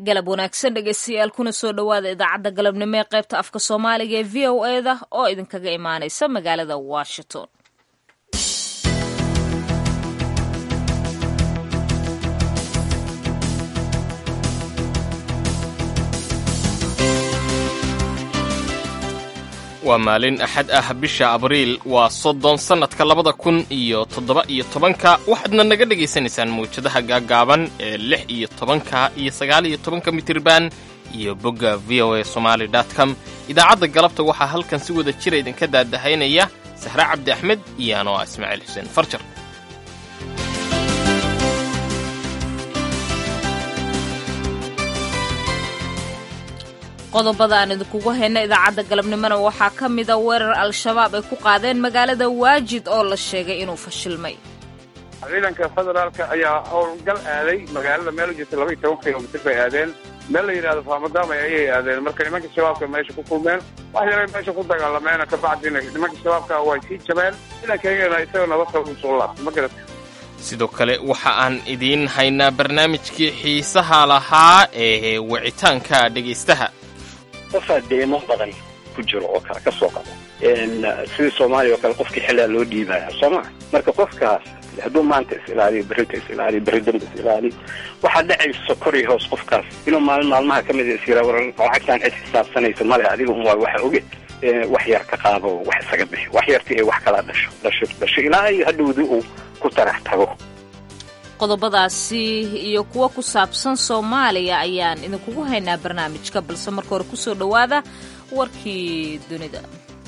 galab wanaagsan dhegeystayaal kuna soo dhowaada idaacadda galabnimo ee qaybta afka soomaaliga ee v o eda oo idinkaga imaaneysa magaalada washington waa maalin axad ah bisha abriil waa soddon sannadka labada kun iyo toddoba iyo tobanka waxaadna naga dhagaysanaysaan mawjadaha gaaggaaban ee lix iyo tobanka iyo sagaal iyo tobanka mitirban iyo bogga v o a somaali com idaacadda galabta waxaa halkan si wada jira idinka daadahaynaya sahre cabdi axmed iyo anoo ah ismaaciil xuseen farjar qodobada aan idinkugu hayna idaacadda galabnimona waxaa ka mida weerar al-shabaab ay ku qaadeen magaalada waajid oo la sheegay inuu fashilmay ciidanka federaalka ayaa howlgal aaday magaalada meel u jirta laba iyo toban kilomitr bay aadeen meel la yidhahdo faamadaamay ayay aadeen marka nimanka shabaabka meesha ku kulmeen wax yaray meesha ku dagaalameena kabacdina nimanka shabaabka way sii jabeen ciidankayagana isagoo nabad qaba usoo laabtay ma garata sidoo kale waxa aan idiin haynaa barnaamijkii xiisaha lahaa ee wicitaanka dhegaystaha qofaa deemo badan ku jiro oo kale ka soo qabo sidii soomaaliya oo kale qofkii xilaa loo dhiibaya soo maa marka qofkaas hadduu maanta is ilaaliyo berrita is ilaaliyo berri dambe is ilaaliyo waxaa dhacayso kor iyo hoos qofkaas inuu maalin maalmaha ka mid is yira war lacagtaan cid xisaabsanaysa male adiga un waa waxa oge wax yar ka qaado wax isaga bixi wax yartii ay wax kala dhasho dhasho dhasho ilaa iyo hadhowdii uu ku tarax tago qodobadaasi iyo kuwo ku saabsan soomaaliya ayaan idinkugu haynaa barnaamijka balse marka hore kusoo dhowaada warkii dunida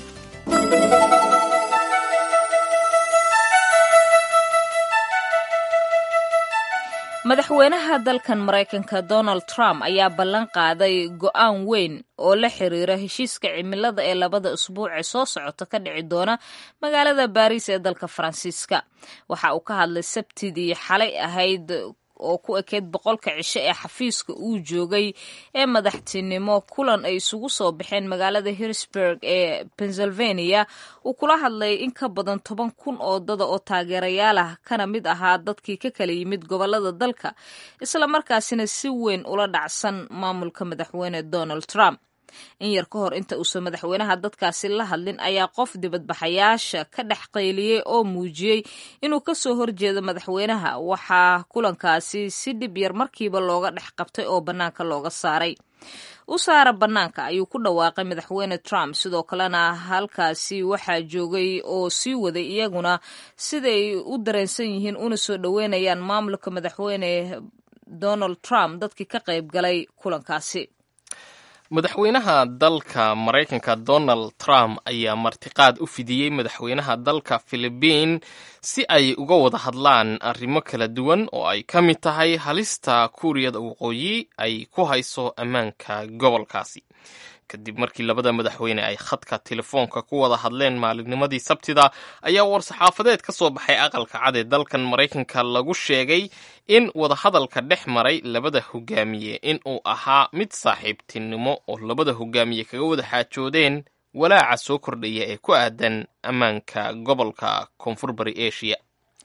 madaxweynaha dalkan maraykanka donald trump ayaa ballan qaaday go'aan weyn oo la xiriira heshiiska cimilada ee labada usbuuc ee soo socota ka dhici doona magaalada baariis ee dalka faransiiska waxa uu ka hadlay sabtidii xalay ahayd oo ku ekeyd boqolka cisho ee xafiiska uu joogay ee madaxtinimo kulan ay isugu soo baxeen magaalada harrisburg ee pennsylvania uu kula hadlay in ka badan toban kun oo dada oo taageerayaal ah kana mid ahaa dadkii ka kala yimid gobolada dalka islamarkaasina si weyn ula dhacsan maamulka madaxweyne donald trump in yar ka hor inta uusan madaxweynaha dadkaasi la hadlin ayaa qof dibadbaxayaasha ka dhex qayliyey oo muujiyey inuu ka soo horjeedo madaxweynaha waxaa kulankaasi si dhib yar markiiba looga dhex qabtay oo bannaanka looga saaray u saara bannaanka ayuu ku dhawaaqay madaxweyne trump sidoo kalena halkaasi waxaa joogay oo sii waday iyaguna siday u dareensan yihiin una soo dhoweynayaan maamulka madaxweyne donald trump dadkii ka qayb galay kulankaasi madaxweynaha dalka maraykanka donald trump ayaa martiqaad u fidiyey madaxweynaha dalka filibiin si ay uga wada hadlaan arrimo kala duwan oo ay ka mid tahay halista kuuriyada waqooyi ay ku hayso ammaanka gobolkaasi kadib markii labada madaxweyne ay khadka telefoonka ku wada hadleen maalinnimadii sabtida ayaa war-saxaafadeed ka soo baxay aqalka cad ee dalkan maraykanka lagu sheegay in wadahadalka dhex maray labada hogaamiye in uu ahaa mid saaxiibtinimo oo labada hogaamiye kaga wada xaajoodeen walaaca soo kordhaya ee ku aadan ammaanka gobolka koonfur bari asia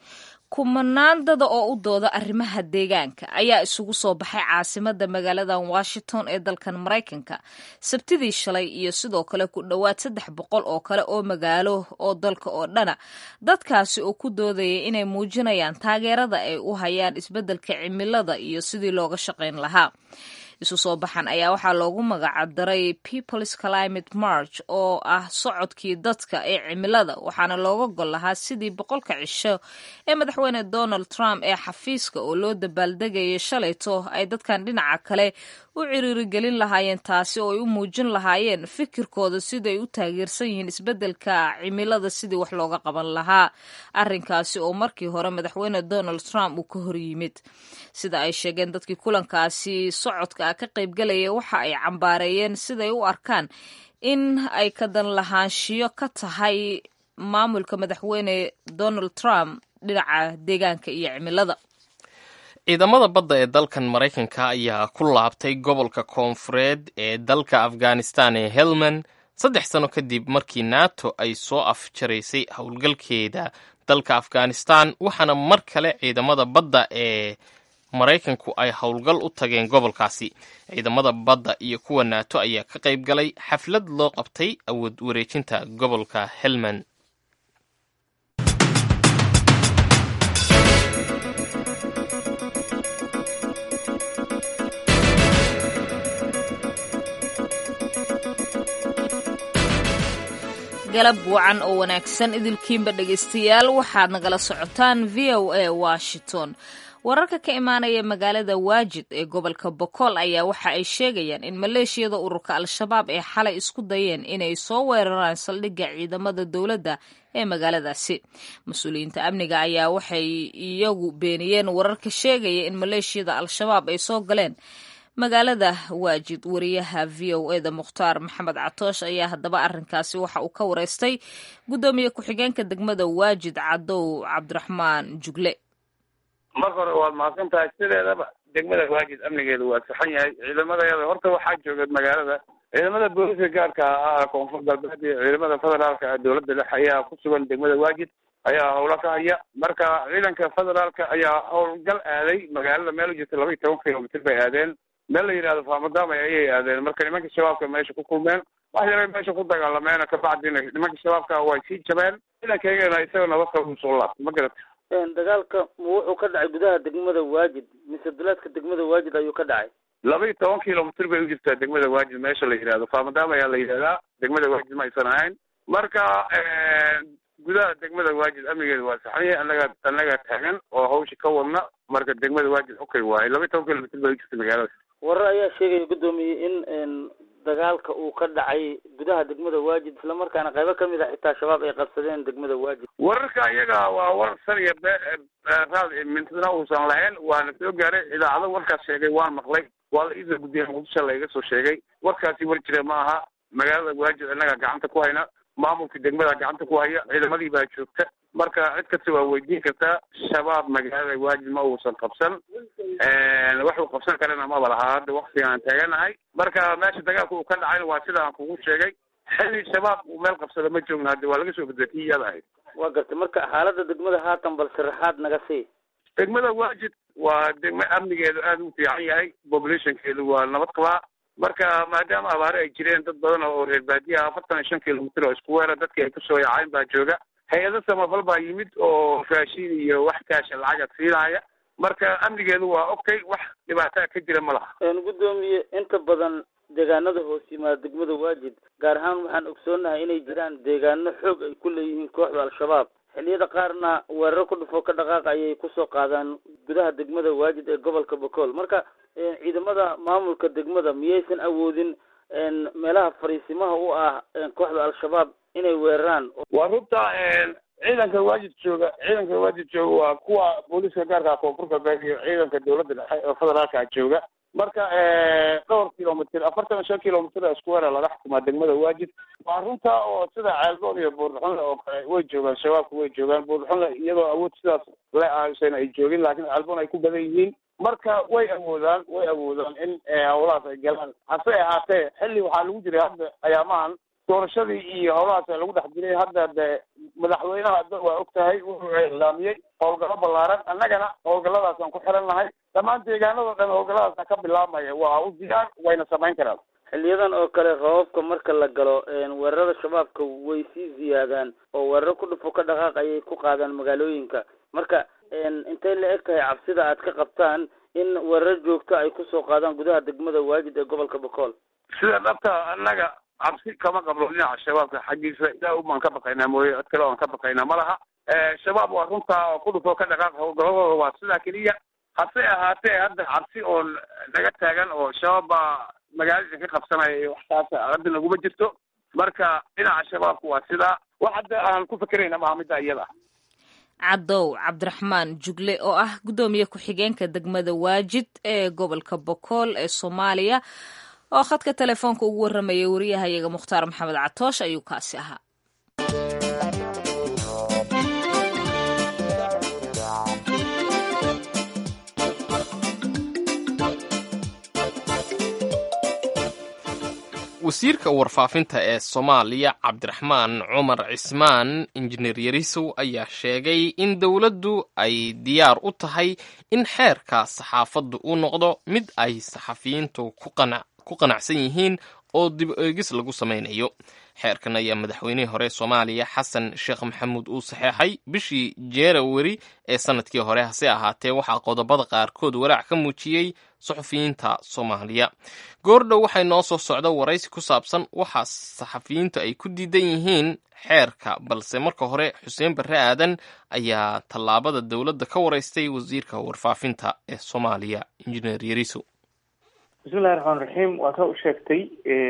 kumanaan dada oo u dooda arrimaha deegaanka ayaa isugu soo baxay caasimada magaaladan washington ee dalkan maraykanka sabtidii shalay iyo sidoo kale ku dhowaad saddex boqol oo kale oo magaalo oo dalka oo dhana dadkaasi oo ku doodaya inay muujinayaan taageerada ay u hayaan isbeddelka cimilada iyo sidii looga shaqayn lahaa isu soo baxan ayaa waxaa loogu magacdaray peoples climate march oo ah socodkii dadka ee cimilada waxaana looga gol lahaa sidii boqolka cisho ee madaxweyne donald trump ee xafiiska oo loo dabaaldegayay shalayto ay dadkan dhinaca kale u ciriirigelin lahaayeen taasi oo ay u muujin lahaayeen fikirkooda siday u taageersan yihiin isbeddelka cimilada sidii wax looga qaban lahaa arrinkaasi oo markii hore madaxweyne donald trump uu ka hor yimid sida ay sheegeen dadkii kulankaasi socodka ka qaybgalaya waxa ay cambaareeyeen siday u arkaan in ay ka dan lahaanshiyo ka tahay maamulka madaxweyne donald trump dhinaca deegaanka iyo cimilada ciidamada badda ee dalkan maraykanka ayaa ku laabtay gobolka koonfureed ee dalka afghanistan ee helmand saddex sano kadib markii nato ay soo afjaraysay howlgalkeeda dalka afghanistan waxaana mar kale ciidamada badda ee maraykanku ay howlgal u tageen gobolkaasi ciidamada badda iyo kuwa naato ayaa ka qayb galay xaflad loo qabtay awood wareejinta gobolka helmand galab wacan oo wanaagsan idilkiinba dhegaystayaal waxaad nagala socotaan v o a washington wararka ka imaanaya magaalada waajid ee gobolka bokool ayaa waxa ay sheegayaan in maleeshiyada ururka al-shabaab ee xalay isku dayeen inay soo weeraraan saldhigga ciidamada dowladda ee magaaladaasi mas-uuliyiinta amniga ayaa waxay iyagu beeniyeen wararka sheegaya in maleeshiyada al-shabaab ay soo galeen magaalada waajid wariyaha v o e da mukhtaar maxamed catoosh ayaa haddaba arrinkaasi waxa uu ka wareystay guddoomiye ku-xigeenka degmada waajid cadow cabdiraxmaan jugle marka hore waad mahadsan tahay sideedaba degmada waajid amnigeedu waa saxan yahay ciidamadeeda horta waxaa jooga magaalada ciidamada booliska gaarka ah koonfur galbeed iyo ciidamada federaalka dowladda dhexe ayaa ku sugan degmada waajid ayaa howlo ka haya marka ciidanka federaalka ayaa howlgal aaday magaalada meel u jirta laba iyo toban kilomitr bay aadeen meel la yidhahdo faamadaamay ayay aadeen marka nimanka shabaabka meesha ku kulmeen wax yaray meesha ku dagaalameena kabacdina nimanka shabaabka way sii jabeen ciidankaygana isaga nabad qaba usoo laabtay ma garata dagaalka ma wuxuu ka dhacay gudaha degmada waajid mise duleedka degmada waajid ayuu ka dhacay laba iyo toban kilomitr bay u jirtaa degmada waajid meesha la yidhahdo faamadaam ayaa la yidhahdaa degmada waajid ma aysan ahayn marka gudaha degmada waajid amnigeeda waa saxan yahay annaga annagaa taagan oo hawsha ka wadna marka degmada waajid okay waaye laba iyo toban kilomitr bay u jirta magaalada warar ayaa sheegaya guddoomiye in dagaalka uu ka dhacay gudaha degmada waajid islamarkaana qaybo kamid a xitaa shabaab ay qabsadeen degmada waajid wararka iyaga waa warar san iyo be raad mintidna uusan lahayn waana soo gaaray idaacado warkaas sheegay waan maqlay waa la iisoo guddiya muqdisho laiga soo sheegay warkaasi war jira ma aha magaalada waajid annaga gacanta ku hayna maamulka degmada gacanta ku haya ciidamadii baa joogta marka cid kasta waa weydiin kartaa shabaab magaalada waajid ma uusan qabsan waxuu qabsan karana maba lahaa hadda waktiga aan taaganahay marka meesha dagaalka uu ka dhacayna waa sida aan kugu sheegay xilli shabaab uu meel qabsado ma joogna hadda waa laga soo bedetay iyada ahayd waa gartay marka xaalada degmada haatan bal sharaxaad naga sii degmada waajid waa degmo amnigeedu aada u fiican yahay populationkeedu waa nabad qabaa marka maadaama abaare ay jireen dad badan oo reer baadiyaha afartan iyo shan kilomitr oo isku weera dadkii ay kusoo yacayn baa jooga hay-ado samafal baa yimid oo raashin iyo wax kaasha lacaga siinaya marka amnigeedu waa okay wax dhibaataa ka jira ma laha guddoomiye inta badan deegaanada hoos yimaada degmada waajid gaar ahaan waxaan ogsoonahay inay jiraan deegaano xoog ay ku leeyihiin kooxda al-shabaab xilliyada qaarna weeraro ku dhufo ka dhaqaaq ayay kusoo qaadaan gudaha degmada waajid ee gobolka bokool marka ciidamada maamulka degmada miyaysan awoodin meelaha fariisimaha u ah kooxda al-shabaab inay weeraraan waa runta ciidanka waajid jooga ciidanka waajid jooga waa kuwa booliska gaarka koonfur galbeed iyo ciidanka dowladda dhexe oo federaalka jooga marka dhowr kilomitr afartan iyo shan kilomitr isku weera laga xukumaa degmada waajid waa runta oo sida ceelboon iyo buurxunle oo kale way joogaan shabaabku way joogaan buurxunle iyadoo awood sidaas le ahaysan ay joogin laakiin ceelboon ay ku badan yihiin marka way awoodaan way awoodaan in howlahaas ay galaan hase ahaatee xilli waxaa lagu jiray hadda ayaamahan doorashadii iyo howlahaas lagu dhex jiray hadda de madaxweynaha hadda waa og tahay wuxuu ilaamiyey howlgallo ballaaran annagana howlgalladaasaan ku xiran nahay dhammaan deegaanadoo dhan howlgalladaasa ka bilaabmaya waa u diyaar wayna samayn karaan xiliyadan oo kale roobabka marka la galo weerarada shabaabka way sii ziyaadaan oo weeraro ku dhufo ka dhaqaaq ayay ku qaadaan magaalooyinka marka intay la eg tahay cabsida aad ka qabtaan in weerar joogto ay kusoo qaadaan gudaha degmada waajid ee gobolka bokool sida dhabta annaga cabsi kama qabno dhinaca shabaabka xaggiisa ilaa ubaan ka baqaynaa mooye cid kale oan ka baqaynaa ma laha shabaab waa runtaa oo ku dhufo ka dhaqaaq howlgaladooda waa sidaa keliya hase ahaatee hadda cabsi oo naga taagan oo shabaab baa magaalada ka qabsanaya iyo waxtaas hadda naguma jirto marka dhinaca shabaabka waa sidaa wax hadda aan ku fekerayna maha midda iyada ah cadow cabdiraxmaan jugle oo ah guddoomiye ku-xigeenka degmada waajid ee gobolka bokool ee soomaaliya oo khadka telefoonka ugu warramayay wariyahayaga mukhtaar maxamed catoosh ayuu kaasi ahaa wasiirka warfaafinta ee soomaaliya cabdiraxmaan cumar cismaan injineer yarisow ayaa sheegay in dowladdu ay diyaar u tahay in xeerka saxaafaddu uu noqdo mid ay saxafiyiintu ku qanacsan yihiin oo dib eegis lagu samaynayo xeerkan ayaa madaxweynihii hore soomaaliya xasan sheekh maxamuud uu saxeexay bishii januari ee sanadkii hore hase ahaatee waxaa qodobada qaarkood walaac ka muujiyey saxufiyiinta soomaaliya goordhow waxay noo soo socda waraysi ku saabsan waxa saxafiyiintu ay ku diidan yihiin xeerka balse marka hore xuseen barre aadan ayaa tallaabada dowladda ka waraystay wasiirka warfaafinta ee soomaaliya injineer yariso bismillahi raxmaan raxiim waa ka u sheegtay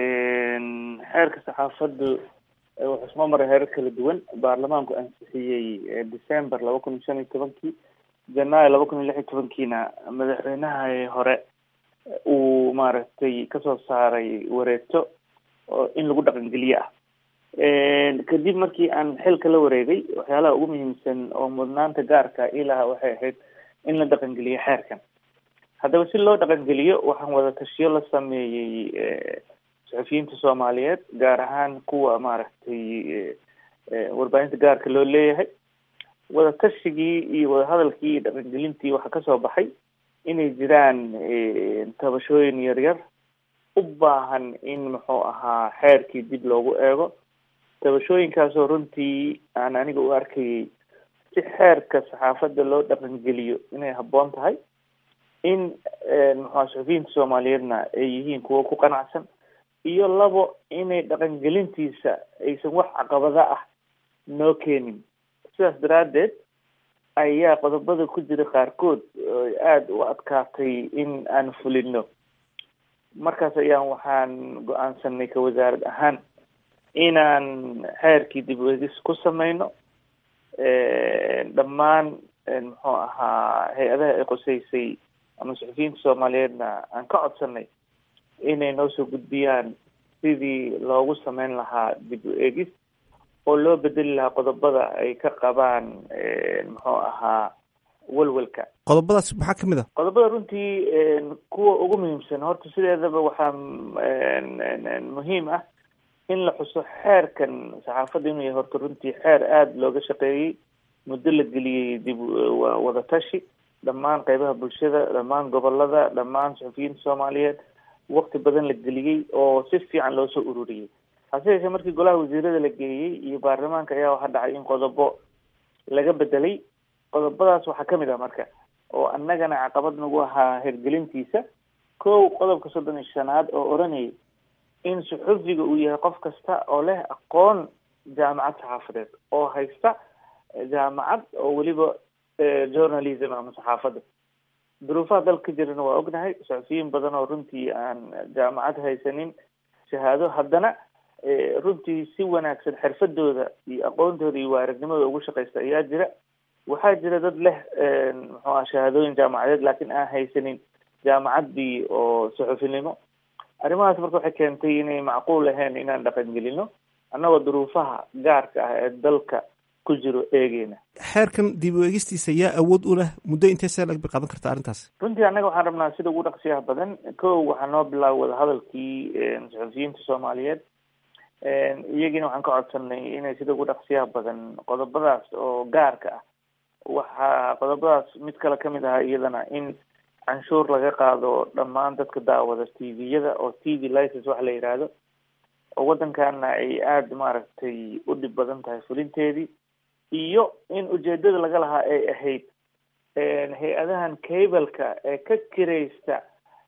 xeerka saxaafaddu wuxuu soo maray heerar kala duwan baarlamaanku ansixiyey december laba kun iyo shan iyo tobankii janaayo laba kun iyo lix iyo tobankiina madaxweynaha hore uu maaragtay kasoo saaray wareegto oo in lagu dhaqangeliye ah kadib markii aan xilka la wareegay waxyaalaha ugu muhiimsan oo mudnaanta gaarka ilaha waxay ahayd in la dhaqangeliyo xeerkan haddaba si loo dhaqangeliyo waxaan wada tashiyo la sameeyey saxufiyiinta soomaaliyeed gaar ahaan kuwa maaragtay warbaahinta gaarka loo leeyahay wada tashigii iyo wadahadalkii iyo dhaqangelintii waxaa kasoo baxay inay jiraan tabashooyin yaryar u baahan in muxuu ahaa xeerkii dib loogu eego tabashooyinkaasoo runtii aan aniga u arkayay si xeerka saxaafadda loo dhaqangeliyo inay habboon tahay in muxua saxufiyiinta soomaaliyeedna ay yihiin kuwo ku qanacsan iyo labo inay dhaqangelintiisa aysan wax caqabada ah noo keenin sidaas daraaddeed ayaa qodobada ku jira qaarkood aada u adkaatay in aan fulino markaas ayaan waxaan go-aansanay ka wasaarad ahaan inaan xeerkii dib uegis ku sameyno dhammaan muxuu ahaa hay-adaha ay qoseysay ama saxufiyiinta soomaaliyeedna aan ka codsanay inay noo soo gudbiyaan sidii loogu sameyn lahaa dib u eegis oo loo bedeli lahaa qodobada ay ka qabaan muxuu ahaa welwelka qodobadaas maxaa kamid a qodobada runtii kuwa ugu muhiimsan horta sideedaba waxaa muhiim ah in la xuso xeerkan saxaafadda inuu yahay horta runtii xeer aada looga shaqeeyey muddo la geliyey dib wada tashi dhammaan qeybaha bulshada dhammaan gobolada dhammaan saxufiyiinta soomaaliyeed wakti badan la geliyey oo si fiican loo soo ururiyey hase yeeshee markii golaha wasiirada la geeyey iyo baarlamaanka ayaa waxaa dhacay in qodobo laga bedelay qodobadaas waxaa kamid ah marka oo annagana caqabad nagu ahaa hirgelintiisa kow qodobka soddon iyo shanaad oo odhanayay in suxufiga uu yahay qof kasta oo leh aqoon jaamacad saxaafadeed oo haysta jaamacad oo weliba journalism ama saxaafadda duruufaha dalka ka jirana waa ognahay saxufiyiin badan oo runtii aan jaamacad haysanin shahaado haddana runtii si wanaagsan xirfadooda iyo aqoontooda iyo waaragnimada ugu shaqaysta ayaa jira waxaa jira dad leh muxuu aha shahaadooyin jaamacadeed laakiin aan haysanin jaamacaddii oo saxufinimo arrimahaas marka waxay keentay inay macquul ahayn inaan dhaqangelino annagoo duruufaha gaarka ah ee dalka ku jiro eegeyna xeerkan dib u eegistiisa yaa awood u leh muddo intee see lag qaadan karta arrintaas runtii annaga waxaan rabnaa sida ugu dhaqsiyaha badan kow waxaa noo bilaaba wadahadalkii saxufiyiinta soomaaliyeed iyagiina waxaan ka codsanay inay sida ugu dhaqsiyaha badan qodobadaas oo gaarka ah waxaa qodobadaas mid kale kamid ahaa iyadana in canshuur laga qaado dhammaan dadka daawada t v-yada oo t v license wax la yidhaahdo oo waddankana ay aada maaragtay u dhib badan tahay fulinteedii iyo in ujeedada laga lahaa ay ahayd hay-adahan cableka ee ka kiraysta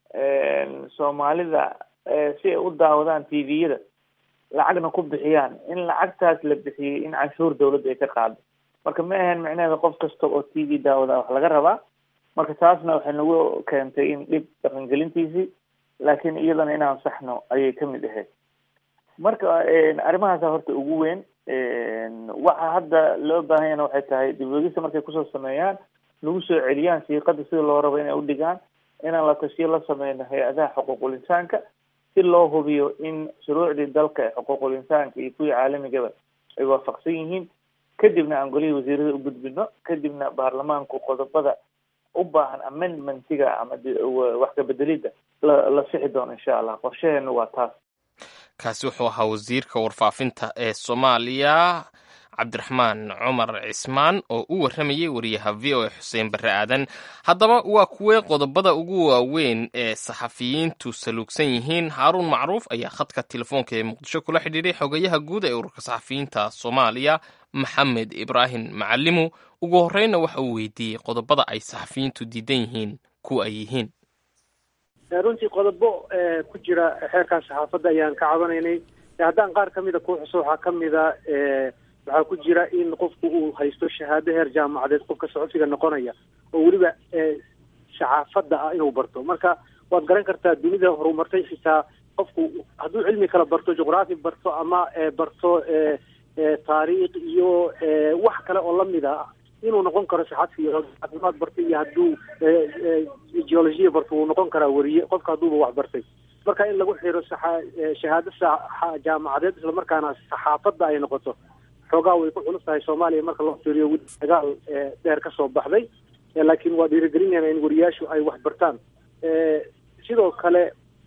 soomaalida si ay u daawadaan t v-yada lacagna ku bixiyaan in lacagtaas la bixiyey in canshuur dawladda ay ka qaado marka ma ahayn micnaheeda qof kasta oo t v daawada wax laga rabaa marka taasna waxay nagu keentay in dhib dhaqangelintiisii laakiin iyadana inaan saxno ayay kamid ahayd marka arrimahaasa horta ugu weyn waxa hadda loo baahanyana waxay tahay dib wegista markay kusoo sameeyaan lagu soo celiyaan siiqada sida loo rabo inay udhigaan inaan la tashiyo la sameyno hay-adaha xuquuqul insaanka si loo hubiyo in shuruucdii dalka ee xuquuqul insaanka iyo kuwii caalamigaba ay waafaqsan yihiin kadibna aan golihii wasiirada u gudbino kadibna baarlamaanku qodobada u baahan amendmentiga ama wax kabedelida la la sixi doono insha allah qorshaheenu waa taas kaasi wuxuu ahaa wasiirka warfaafinta ee soomaaliya cabdiraxmaan cumar cismaan oo u warramayay wariyaha v o a xuseen barre aadan haddaba waa kuwee qodobada ugu waaweyn ee saxafiyiintu saluugsan yihiin haaruun macruuf ayaa khadka telefoonka ee muqdisho kula xidhiiray xogayaha guud ee ururka saxafiyiinta soomaaliya maxamed ibraahim macalimu ugu horreynna waxa uu weydiiyey qodobada ay saxafiyiintu diidan yihiin kuwa ay yihiin runtii qodobo ku jira xeerkan saxaafadda ayaan ka cabanaynay haddaan qaar ka mida ku xuso waxaa ka mida waxaa ku jira in qofku uu haysto shahaado heer jaamacadeed qofka saxufiga noqonaya oo weliba saxaafadda ah inuu barto marka waad garan kartaa dunida horumartay xitaa qofku hadduu cilmi kala barto juqraafi barto ama barto taariikh iyo wax kale oo lamid a inuu noqon karo saxafi caafimaad bartay iyo hadduu geologiya barto wuu noqon karaa weriye qofka hadduuba wax bartay marka in lagu xiro shahaado jaamacadeed islamarkaana saxaafadda ay noqoto xoogaa way ku culus tahay soomaaliya marka loo fiiriyo weli dagaal dheer ka soo baxday laakiin waa dhiirigelinayna in wariyaashu ay wax bartaan sidoo kale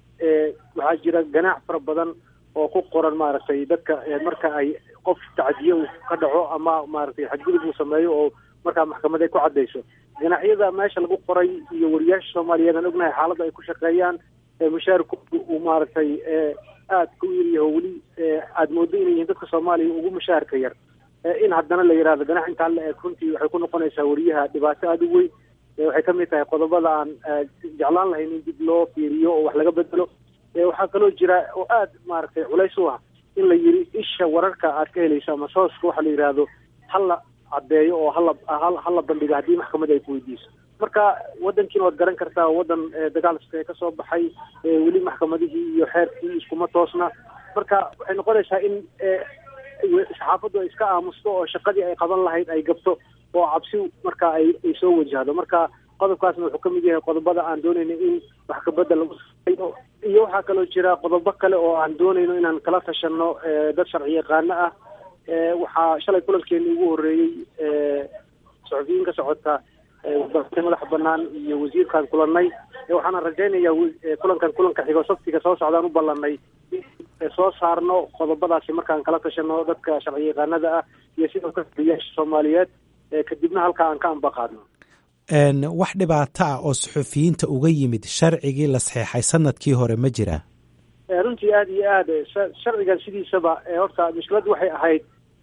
waxaa jira ganaac fara badan oo ku qoran maaragtay dadka marka ay qof tacdiye uu ka dhaco ama maaragtay xadgudub uu sameeyo oo markaa maxkamad ay ku caddayso ganaacyada meesha lagu qoray iyo wariyaasha soomaaliyeed aan ognahay xaaladda ay ku shaqeeyaan mushaarkoodu uu maaragtay aad ku yaryaho weli aada moodo inay yihiin dadka soomaaliya ugu mushaharka yar in haddana la yidhahdo ganax intaa la eeg runtii waxay ku noqonaysaa wariyaha dhibaato aada u weyn waxay ka mid tahay qodobada aan jeclaan lahayn in dib loo fiiriyo oo wax laga bedelo waxaa kaloo jira oo aada maaragtay culays u ah in la yiri isha wararka aad ka helayso ama sooska waxa la yidhaahdo hala caddeeyo oo hala hala bandhigo haddii maxkamad ay ku weydiiso marka wadankiina waad garan kartaa wadan dagaal iskae kasoo baxay weli maxkamadihii iyo xeerkii iskuma toosna marka waxay noqonaysaa in saxaafaddu ay iska aamusto oo shaqadii ay qaban lahayd ay gabto oo cabsi marka ay ay soo wajahdo marka qodobkaasna wuxuu ka mid yahay qodobada aan doonayno in wax kabedel lagu sameeyo iyo waxaa kaloo jira qodobo kale oo aan doonayno inaan kala tashano dad sharci yaqaano ah waxaa shalay kulankeeni ugu horreeyey saxufiyiin ka socota warbaahinta madaxa banaan iyo wasiirkaan kulannay waxaana rajaynayaa kulankan kulanka xigo sabtiga soo socdaan u ballanay soo saarno qodobadaasi markaan kala tashano dadka sharci yaqaanada ah iyo sidoo kale wariyaasha soomaaliyeed kadibna halkaa aan ka ambaqaadno wax dhibaato ah oo suxufiyiinta uga yimid sharcigii la saxeexay sanadkii hore ma jiraa runtii aada iyo aad sharcigan sidiisaba horta mushkiladdu waxay ahayd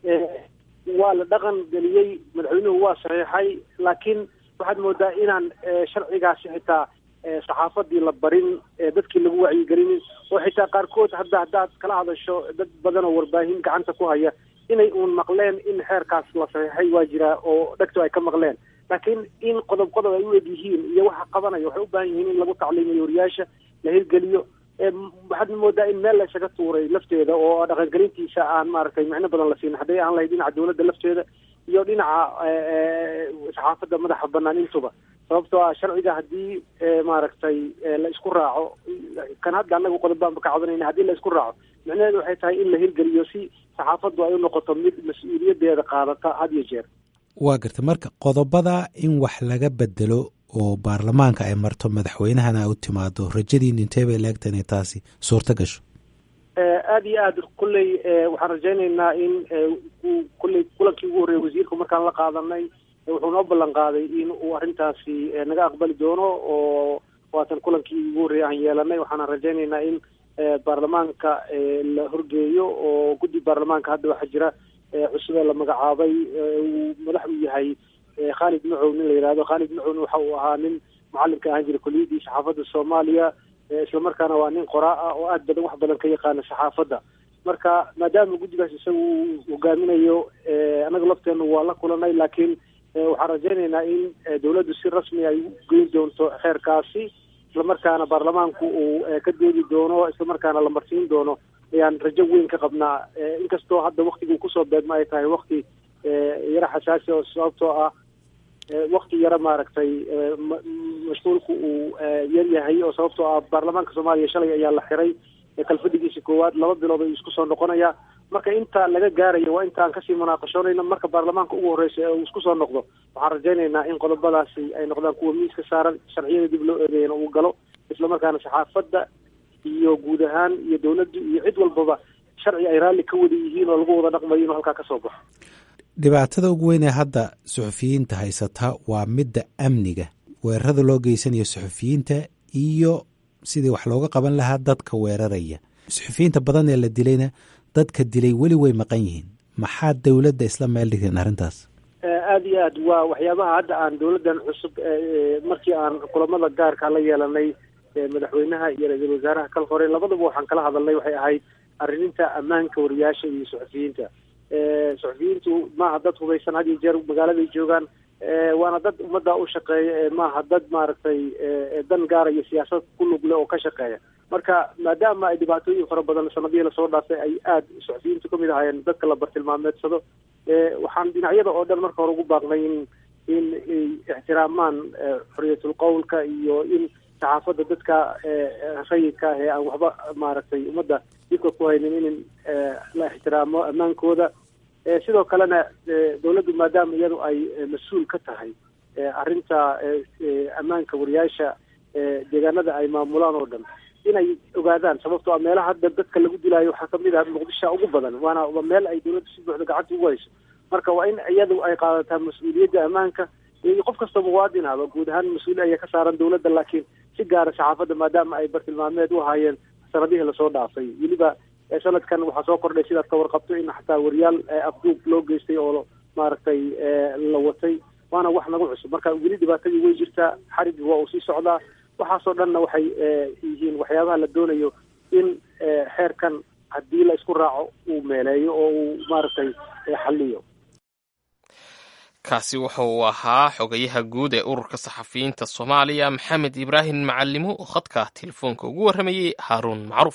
waa la dhaqan geliyey madaxweynuhu waa saxiixay laakiin waxaad moodaa inaan sharcigaasi xitaa saxaafadii la barin dadkii lagu wacyigelinin oo xitaa qaarkood hadda haddaad kala hadasho dad badan oo warbaahin gacanta ku haya inay uun maqleen in xeerkaas la saxiixay waa jiraa oo dhegto ay ka maqleen laakiin in qodob qodob ay u eg yihiin iyo waxa qabanaya waxay u baahan yihiin in lagu tacliimiyo wariyaasha la hirgeliyo waxaad moodaa in meel la isaga tuuray lafteeda oo dhaqangelintiisa aan maaragtay micno badan la siin hadday aan lahayd dhinaca dawladda lafteeda iyo dhinaca saxaafadda madaxa banaan intuba sababtoo ah sharciga haddii maaragtay la isku raaco kan hadda annaga qodob baanba ka cabanayna haddii la isku raaco micnaheedu waxay tahay in la hirgeliyo si saxaafaddu ay u noqoto mid mas-uuliyaddeeda qaadata had iyo jeer waa garta marka qodobada in wax laga bedelo oo baarlamaanka ay marto madaxweynahana u timaado rajadiin intee bay laegta inay taasi suurto gasho aada iyo aad kulley waxaan rajaynaynaa in kulley kulankii ugu horreeyay wasiirku markaan la qaadanay wuxuu noo ballan qaaday in uu arrintaasi naga aqbali doono oo waatan kulankii ugu horreeyay aan yeelanay waxaana rajaynaynaa in baarlamaanka la horgeeyo oo guddi baarlamaanka hadda waxaa jira cusubee la magacaabay uu madax u yahay khaalid macow nin la yidhahdo khaalid macowna waxa uu ahaa nin mucalimka ahaan jiray kuliyadii saxaafadda soomaaliya islamarkaana waa nin qoraa ah oo aad badan wax badan ka yaqaana saxaafadda marka maadaama guddigaas isaga uu hogaaminayo annaga lafteena waa la kulanay laakiin waxaan rajaynaynaa in dawladdu si rasmi ay u geyn doonto xeerkaasi islamarkaana baarlamaanku uu ka doodi doono islamarkaana la marsiin doono ayaan rajo weyn ka qabnaa inkastoo hadda waktiguu kusoo beegma ay tahay wakti yaro xasaasi oo sababtoo ah wakti yaro maaragtay mashquulku uu yar yahay oo sababtoo ah baarlamaanka soomaaliya shalay ayaa la xiray kalfadhigiisa koowaad laba bilood ayuu isku soo noqonaya marka inta laga gaarayo waa intaan kasii munaaqashoonayna marka baarlamaanka ugu horreysa ee uu isku soo noqdo waxaan rajaynaynaa in qodobadaasi ay noqdaan kuwa miiska saaran sharciyada dib loo eedeeyana uu galo islamarkaana saxaafadda iyo guud ahaan iyo dawladdu iyo cid walbaba sharci ay raalli ka wada yihiin oo lagu wada dhaqmayo inuu halkaa ka soo baxo dhibaatada ugu weyn ee hadda suxufiyiinta haysata waa midda amniga weerarada loo geysanayo suxufiyiinta iyo sidii wax looga qaban lahaa dadka weeraraya suxufiyiinta badan ee la dilayna dadka dilay weli way maqan yihiin maxaa dowladda isla meel dhigteen arrintaas aada iyo aad waa waxyaabaha hadda aan dawladdan cusub markii aan kulamada gaarka la yeelanay madaxweynaha iyo ra-iisul wasaaraha kal hore labadaba waxaan kala hadalnay waxay ahayd arrinta ammaanka wariyaasha iyo suxufiyiinta suxufiyiintu maaha dad hubaysan had iyo jeer magaaladay joogaan waana dad ummadda u shaqeeya maaha dad maaragtay dan gaara iyo siyaasad ku lugle oo ka shaqeeya marka maadaama ay dhibaatooyin fara badan sanadihii lasoo dhaafay ay aada suxufiyiintu kamid ahaayeen dadka la bartilmaameedsado waxaan dhinacyada oo dhan marka hore ugu baaqnay in in ixtiraamaan xoriyatul qowlka iyo in saxaafadda dadka rayidka ah ee aan waxba maaragtay ummadda dibka ku haynin in la ixtiraamo ammaankooda sidoo kalena dawladdu maadaama iyadu ay mas-uul ka tahay arrinta ammaanka wariyaasha deegaanada ay maamulaan oo dhan inay ogaadaan sababtoo a meelaha hadda dadka lagu dilaayo waxaa kamid ah muqdishoa ugu badan waana waa meel ay dawladdu si buuxda gacanta ugu hayso marka waa in iyadu ay qaadataa mas-uuliyadda ammaanka iyo qof kasta muwaadin ahba guud ahaan mas-uuli ayaa ka saaran dawladda laakiin si gaara saxaafadda maadaama ay bartilmaameed u haayeen sanadihii lasoo dhaafay weliba sanadkan waxaa soo kordhay sidaad ka warqabto in xataa wariyaal afduub loo geystay oo maaragtay la watay waana wax nagu cusub marka weli dhibaatadii way jirtaa xarigii waa uu sii socdaa waxaasoo dhanna waxay yihiin waxyaabaha la doonayo in xeerkan haddii la isku raaco uu meeleeyo oo uu maaragtay xalliyo kaasi wuxuu ahaa xogayaha guud ee ururka saxafiyiinta soomaaliya maxamed ibraahim macalimo oo khadka telefoonka ugu warramayey haaruun macruuf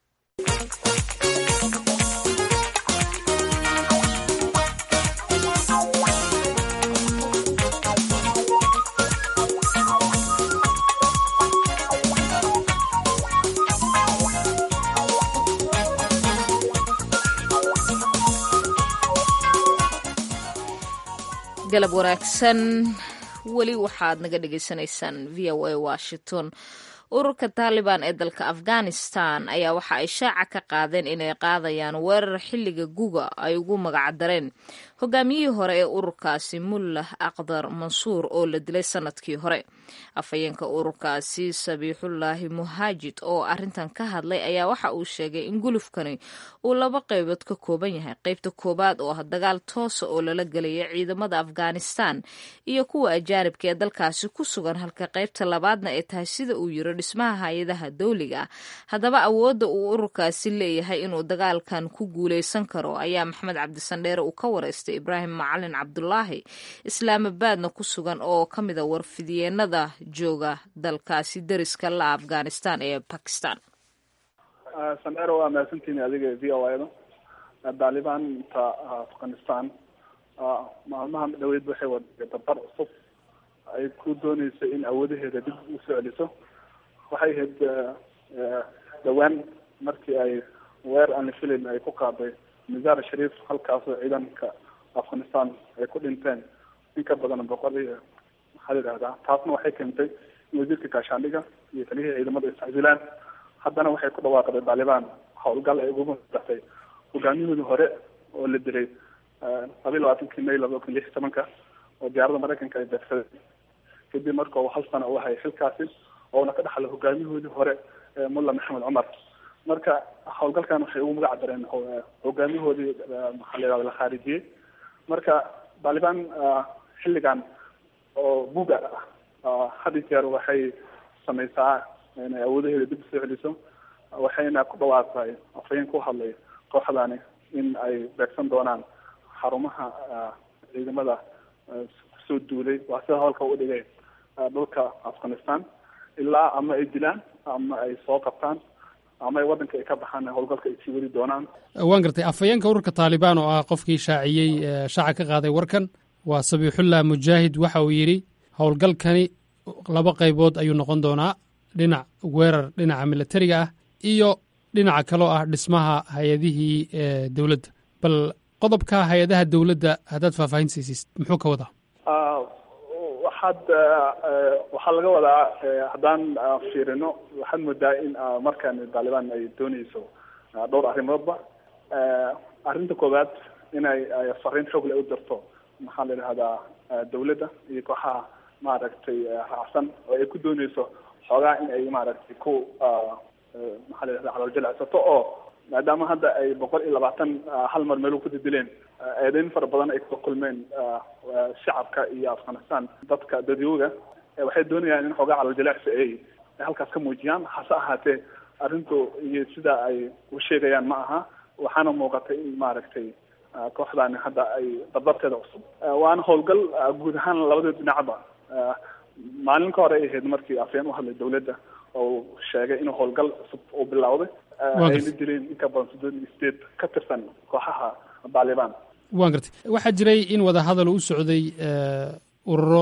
galab wanaagsan weli waxaad naga dhagaysanaysaan v o a washington ururka taalibaan ee dalka afghanistan ayaa waxa ay shaaca ka qaadeen inay qaadayaan weerar xilliga guga ay ugu magacdareen hogaamiyihii hore ee ururkaasi mullah aqdar mansuur oo la dilay sanadkii hore afhayeenka ururkaasi sabiixullaahi muhaajid oo arintan ka hadlay ayaa waxa uu sheegay in gulufkani uu laba qaybood ka kooban yahay qaybta koowaad oo ah dagaal toosa oo lala gelaya ciidamada afghanistan iyo kuwa ajaanibka ee dalkaasi ku sugan halka qaybta labaadna ay tahay sida uu yiri dhismaha hay-adaha dawliga ah haddaba awoodda uu ururkaasi leeyahay inuu dagaalkan ku guuleysan karo ayaa maxamed cabdisandheere uu ka wareystay ibraahim macalin cabdulaahi islaamabaadna ku sugan oo ka mida warfidiyeenada jooga dalkaasi deriska la afghanistan ee bakistan sandheere waa mahadsantihin adiga v o ada daalibaanta afghanistan maalmaha dhaweyd waxay wada dabar cusub ay ku dooneyso in awoodaheeda dib usoo celiso waxay ahayd dhawaan markii ay weer aan la filayn ay ku qaaday misaar shariif halkaasoo ciidanka afghanistan ay ku dhinteen in ka badan boqol iyo maxaa la yidhahdaa taasna waxay keentay in wasiirka gaashaandhiga iyo taliyihii ciidamada iscasilaan haddana waxay ku dhawaaqday taalibaan howlgal ay ugu madaxday hogaamiyahoodii hore oo la dilay labayi labaatankii may laba kun lix iyo tobanka oo diyaaradda maraykanka ay beegsaday kadib marka uu hal sana u hayay xilkaasi oona ka dhaxlay hogaamiyahoodii hore mulla maxamed cumar marka howlgalkan waxay ugu magac dareen hogaamiyahoodii maxaa la yihahda la khaarijiyey marka taalibaan xilligan oo buga ah had iyo jeer waxay sameysaa inay awoodaheeda dib usoo celiso waxayna ku dhawaaqday afhayeen ku hadlay kooxdani in ay beegsan doonaan xarumaha ciidamada kusoo duulay waa sida howlka u dhigay dhulka afghanistan ilaa ama ay dilaan ama ay soo qabtaan ama ay waddanka ay ka baxaan howlgalka ay sii wadi doonaan waan gartay afhayeenka ururka taalibaan oo ah qofkii shaaciyey shaaca ka qaaday warkan waa sabiixullah mujaahid waxa uu yidhi howlgalkani laba qaybood ayuu noqon doonaa dhinac weerar dhinaca militariga ah iyo dhinaca kaloo ah dhismaha hay-adihii dowladda bal qodobka hay-adaha dowladda haddaad faahfaahin siisid muxuu ka wadaa waxaad waxaa laga wadaa haddaan fiirino waxaad moodaa in markaan taliban ay dooneyso dhowr arrimoodba arrinta koowaad inay fariin xoog leh u dirto maxaa la yidhahdaa dawladda iyo kooxaha maaragtay raacsan oo ay ku dooneyso xoogaa in ay maaragtay ku maxaa la yidhahda calooljalacsato oo maadaama hadda ay boqol iyo labaatan hal mar meel ku didileen eedeyn fara badan ay kala kulmeen shacabka iyo afghanistan dadka dadyooga waxay doonayaan in xoogaa calooljalacsi ay halkaas ka muujiyaan hase ahaatee arrintu iyo sida ay u sheegayaan ma aha waxaana muuqatay in maaragtay kooxdaani hadda ay dabdarteeda cusub waana howlgal guud ahaan labada dhinacba maalin ka hore ay ahayd markii afeen u hadlay dawladda oo sheegay inuu howlgal cusub uu bilowday ayna dileen in ka badan soddon iyo sideed ka tirsan kooxaha taliban waan gartay waxaa jiray in wadahadal u socday ururo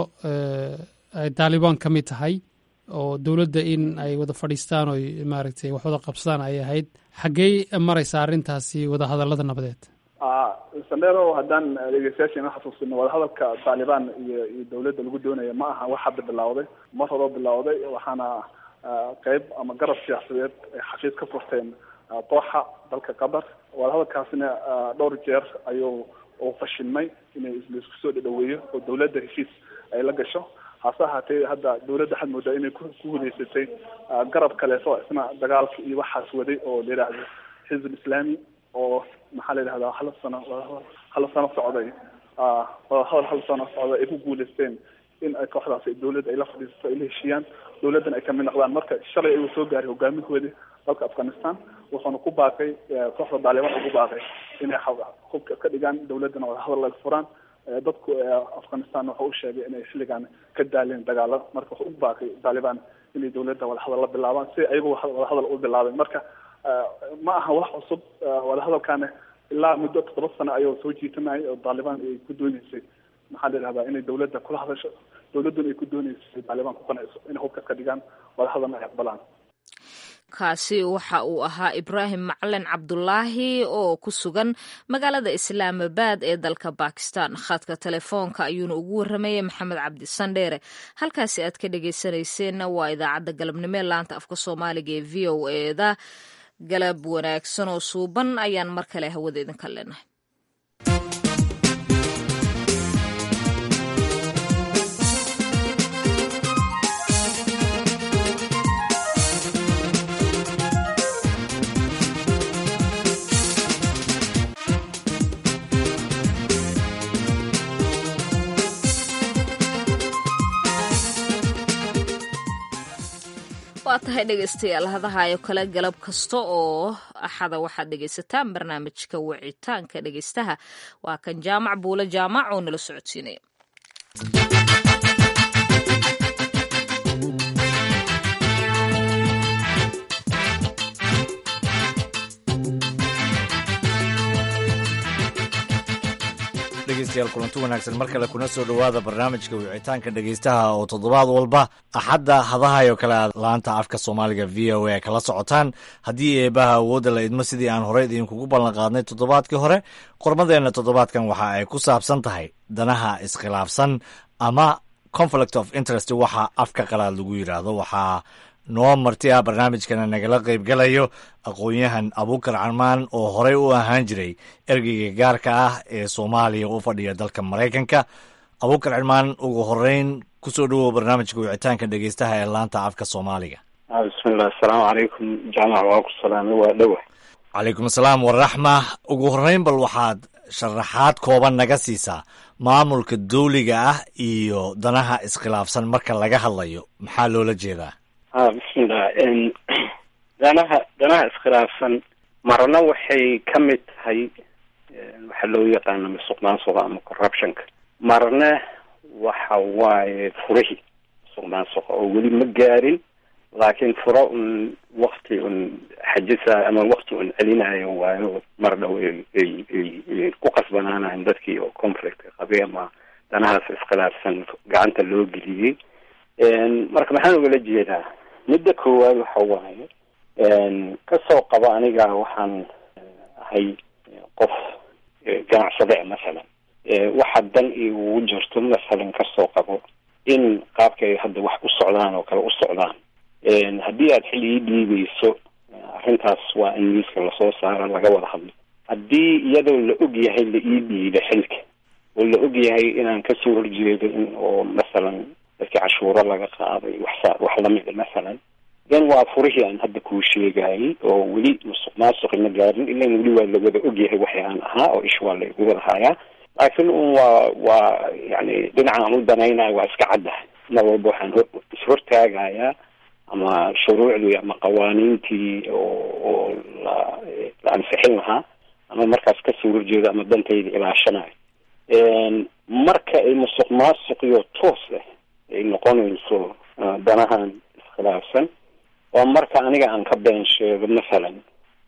ay taalibaan ka mid tahay oo dowladda in ay wada fadhiistaan oo maaragtay wax wada qabsadaan ay ahayd xaggey maraysa arrintaasi wadahadallada nabadeed sandero haddaan dhegeystayaasheena xasuusino wadahadalka taliban iyo iyo dawladda lagu doonaya ma aha wax hadda bilowday mar horeo bilowday waxaana qeyb ama garab siyaasadeed ay xafiis ka furteen dooxa dalka qatar wadahadalkaasina dhowr jeer ayuu uu fashilmay inay laisku soo dhadhaweeyo oo dawladda heshiis ay la gasho hase ahaatee hadda dawladda waxaad moodaa inay ku guuleysatay garab kaleeto isna dagaalka iyo waxaas waday oo la yidhaahdo xizb islaami oo maxaa la yidhahdaa hal sano hal sano socday wadahadal hal sano socday ay ku guuleysteen in ay kooxdaas dawladda ay la fadhiisato ay la heshiiyaan dawladdan ay kamid noqdaan marka shalay ayuu soo gaaray hogaamihoodi dalka afghanistan wuxuuna ku baaqay kooxda daaliban ugu baaqay inay hubka ka dhigaan dawladdana wadahadal laga furaan dadku afghanistan waxa u sheegay inay xilligan ka daaleen dagaalo marka wuxuu u baaqay taliban inay dawladda wadahadal la bilaabaan si ayagu wadahadal u bilaabeen marka ma aha wax cusub wadahadalkaana ilaa muddo toddoba sano ayuu soo jiitanayay oo taliban ay ku dooneysay maxaa la yidhahdaa inay dawladda kula hadasho dawladduna ay ku dooneysay taliban ku qanacso inay hubka ka dhigaan wadahadalna ay aqbalaan kaasi waxa uu ahaa ibraahim macalin cabdulaahi oo ku sugan magaalada islaamabad ee dalka bakistan khadka telefoonka ayuuna ugu waramayay maxamed cabdi sandheere halkaasi aad ka dhegeysanayseena waa idaacadda galabnimo ee laanta afka soomaaliga ee v o eda galab wanaagsan oo suuban ayaan mar kale hawada idinka leenahay waa tahay dhegeystayaal hadahayo kale galab kasta oo axada waxaad dhegeysataan barnaamijka wicitaanka dhegeystaha waa kan jaamac buule jaamac oo nala socodsiinaya dhegeystayaal kulanti wanaagsan mar kale kuna soo dhowaada barnaamijka wicitaanka dhegeystaha oo toddobaad walba axadda hadahayo kale aad laanta afka soomaaliga v o a kala socotaan haddii eebaha awoodda la idmo sidii aan horey idinkugu ballan qaadnay toddobaadkii hore qormadeenna toddobaadkan waxa ay ku saabsan tahay danaha iskhilaafsan ama conflict of interest waxa afka qalaad lagu yidhaahdo waxaa noo marti ah barnaamijkana nagala qaybgalayo aqoon-yahan abuukar carmaan oo horey u ahaan jiray ergeyga gaarka ah ee soomaaliya u fadhiya dalka maraykanka abuukar carmaan ugu horeyn kusoo dhowow barnaamijka wicitaanka dhegeystaha ee laanta afka soomaaliga bismillah asalaamu calaykum jaamac waa ku salaamay waa dhowa calaykum asalaam waraxma ugu horeyn bal waxaad sharaxaad kooban naga siisaa maamulka dawliga ah iyo danaha iskhilaafsan marka laga hadlayo maxaa loola jeedaa a bismillah danaha danaha iskhilaafsan marna waxay ka mid tahay waxaa loo yaqaano musuqmaasuqa ama corruptionka marna waxa waaye furihii musuqmaasuqa oo weli ma gaarin laakiin furo un wakti un xajisa ama wakti un celinayo waayo mar dhow ay ku qasbanaanayan dadkii oo conflictka qabay ama danahaas iskhilaafsan gacanta loo geliyey marka maxaan ugala jeedaa midda koowaad waxa waaye kasoo qabo aniga waxaan ahay qof ganacsade masalan waxa dan iugu jirto masalan kasoo qabo in qaabkay hadda wax u socdaan oo kale u socdaan haddii aad xil ii dhiibayso arrintaas waa in miiska lasoo saaro laga wada hadlo haddii iyadoo la og yahay la ii dhiiba xilka oo la og yahay inaan kasoo horjeedo in oo masalan dadkii cashuuro laga qaaday waxsa wax lamida masalan then waa furihii aan hadda kuu sheegayay oo weli musuq maasuqi ma gaarin ilan weli waa la wada og yahay waxi aan ahaa oo ish waa la igu wada hayaa laakiin un waa waa yani dhinaca aan u danaynayo waa iska caddahay mar walba waxaan ishortaagayaa ama shuruucdii ama qawaaniintii oo oo la la ansixin lahaa ama markaas kasoo horjeedo ama dantayda ilaashanayo marka ay musuq maasuqiyo toos ah ay noqonayso danahan iskhilaafsan waa marka aniga aan ka been sheego masalan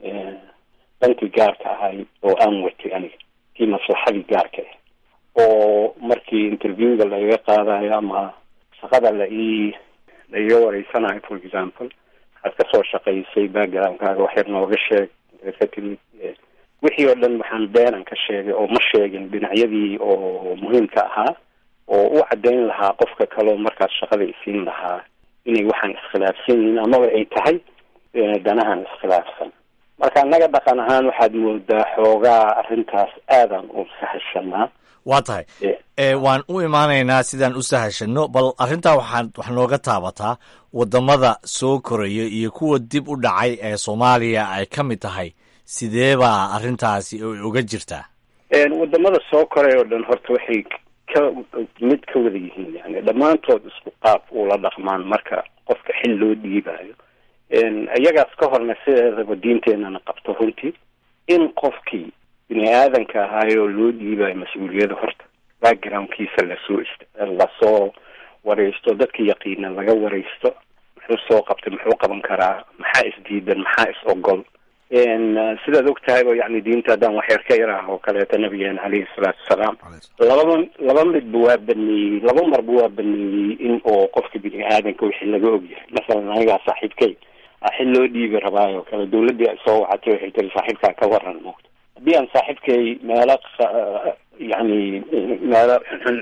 dankii gaarka ahay oo aan watay aniga kii maslaxadii gaarka ah oo markii interviewga laiga qaadayo ama shaqada la ii la iga wareysanayo for example waxaad kasoo shaqaysay backgroundkaaga wax yar nooga sheeg ka timid wixii oo dhan waxaan beenan ka sheegay oo ma sheegin dhinacyadii oo muhiimka ahaa oo u caddayn lahaa qofka kaleo markaas shaqada isiin lahaa inay waxaan iskhilaafsan yihiin amaba ay tahay danahan iskhilaafsan marka annaga dhaqan ahaan waxaad moodaa xoogaa arrintaas aadaan u sahashanaa waa tahay waan u imaanaynaa sidaan u sahashano bal arrintaa waxaad wax nooga taabataa waddamada soo koraya iyo kuwa dib u dhacay ee soomaaliya ay ka mid tahay sidee baa arrintaasi uga jirtaa wadamada soo koray oo dhan horta waxay ka mid ka wada yihiin yani dhammaantood isku qaab ula dhaqmaan marka qofka xil loo dhiibayo iyagaas ka horna sideedaba diinteenana qabto runtii in qofkii bini aadanka ahaayoo loo dhiibayo mas-uuliyada horta backgroundkiisa lasoo lasoo wareysto dadka yaqiina laga wareysto muxuu soo qabtay muxuu qaban karaa maxaa isdiidan maxaa is ogol sidaad og tahayba yani diinta haddaan waxyar ka yar ah oo kaleeto nabigeena caleyhi salaatu wasalaam lababa laba midba waa baneeyey laba marba waa baneeyey in oo qofka bini aadanka wixii laga ogyahay masalan anigaa saaxiibkay xil loo dhiibi rabaayo kale dawladdii ay soo wacatay waxay tiri saaxiibkaa ka waran moogta haddii aan saaxiibkay meelo yani meelo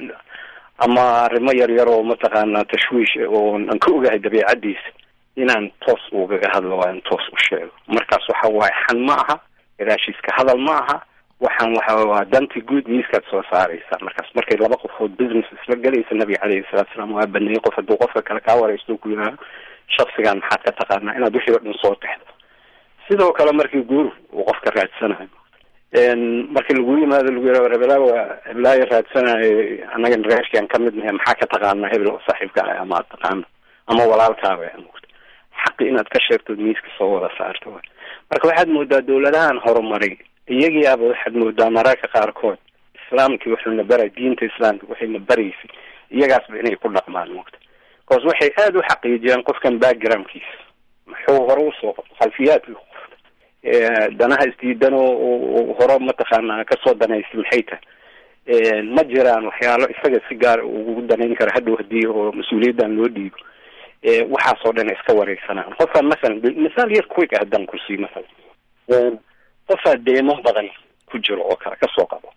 ama arrimo yar yar oo mataqaanaa tashwiish oo aan ka ogahay dabeicadiisa inaan toos ugaga hadlo waa in toos u sheego markaas waxa waaye xan ma aha gadaashiiska hadal ma aha waxaan waxa waa danti guud miiskaad soo saaraysa markaas markay laba qofood business isla gelaysa nabiga caleyhi salatu salaam waa baneeyey qof hadduu qofka kale kaa wareysto ku yidhaaho shaksigan maxaad ka taqaanaa inaad wixii o dhan soo texdo sidoo kale markii guur uu qofka raadsanayo markii lagu yimaado lagu yihah hebelaa waa hebelaayo raadsanayo annagan reerkian ka mid nahay maxaa ka taqaanaa hebel oo saaxiibka ah ama ad taqaano ama walaalkaaba xaqi inaad ka sheegtood miiska soo wada saarto wa marka waxaad moodaa dawladahan horumaray iyagiiaba waxaad moodaa mararka qaarkood islaamkii wuxuuna baray diinta islaamka waxayna baraysay iyagaasba inay ku dhaqmaan mogta bcause waxay aada u xaqiijiyaan qofkan backgroundkiisa muxuu hore usoo qabto khalfiyaadkii qofta danaha isdiidan oo hore mataqaanaa kasoo danaysay maxay tahay ma jiraan waxyaalo isaga si gaar ugu danayn kara hadhow hadii oo mas-uuliyaddan loo dhiibo waxaasoo dhan iska wareysanaan qofkaan masalan misaal yar quick ah haddaan ku sii masalan qofaa deemo badan ku jiro oo kale kasoo qabo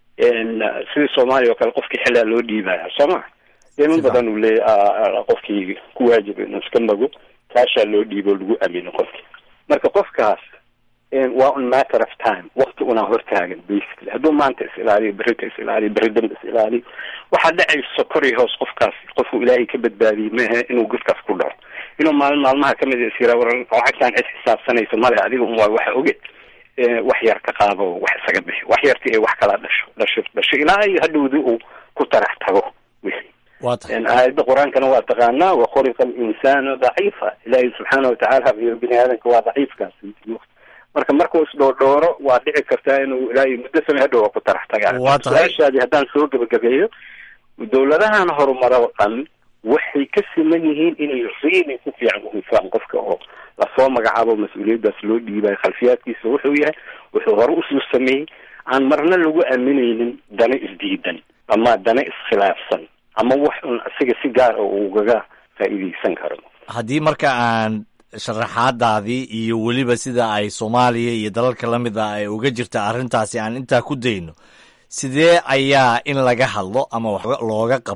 sidii soomaaliya oo kale qofkii xilaa loo dhiibaya soo ma deemo badan uu leeya qofkii ku waajiba inuu iska mago kaashaa loo dhiibo lagu amino qofkii marka qofkaas waa un matter of time wakti unaa hortaagan basically hadduu maanta is ilaaliyo berita is ilaaliyo beri dambe is ilaaliyo waxaa dhacayso kor iyo hoos qofkaas qofku ilaahay ka badbaadiyey maahe inuu godkaas ku dhaco inuu maalin maalmaha kamid is yira war lacagtaan cid xisaabsanaysa male adiga un waa waxa oge wax yar ka qaado wax isaga bixi wax yarti ay wax kala dhasho dhasho dhasho ilaa iyo hadhowdi uu ku tarax tago wixii aayadda qur-aankana waa taqaanaa wakhuliqa alinsaanu daciifa ilaahay subxaana watacaala iyo bini aadamka waa daciifkaas marka markuu isdhoodhooro waa dhici kartaa inuu ilaahay muddo samey hadhow waa ku tarax tagaa su-aashaadii haddaan soo gebagabeeyo dawladahan horumaro oo dhan waxay ka siman yihiin inay really si fiican uhufaan qofka oo lasoo magacaabo mas-uuliyaddaas loo dhiibayo khalfiyaadkiisa wuxuu yahay wuxuu hore usoo sameeyey aan marna lagu aaminaynin dana isdiidan ama dana iskhilaafsan ama wax un isaga si gaar oo ugaga faa'iideysan karo haddii marka aan sharaxaadaadii iyo weliba sida ay soomaaliya iyo dalalka la mid ah ay uga jirta arrintaasi aan intaa ku dayno sidee ayaa in laga hadlo ama wax looga qabto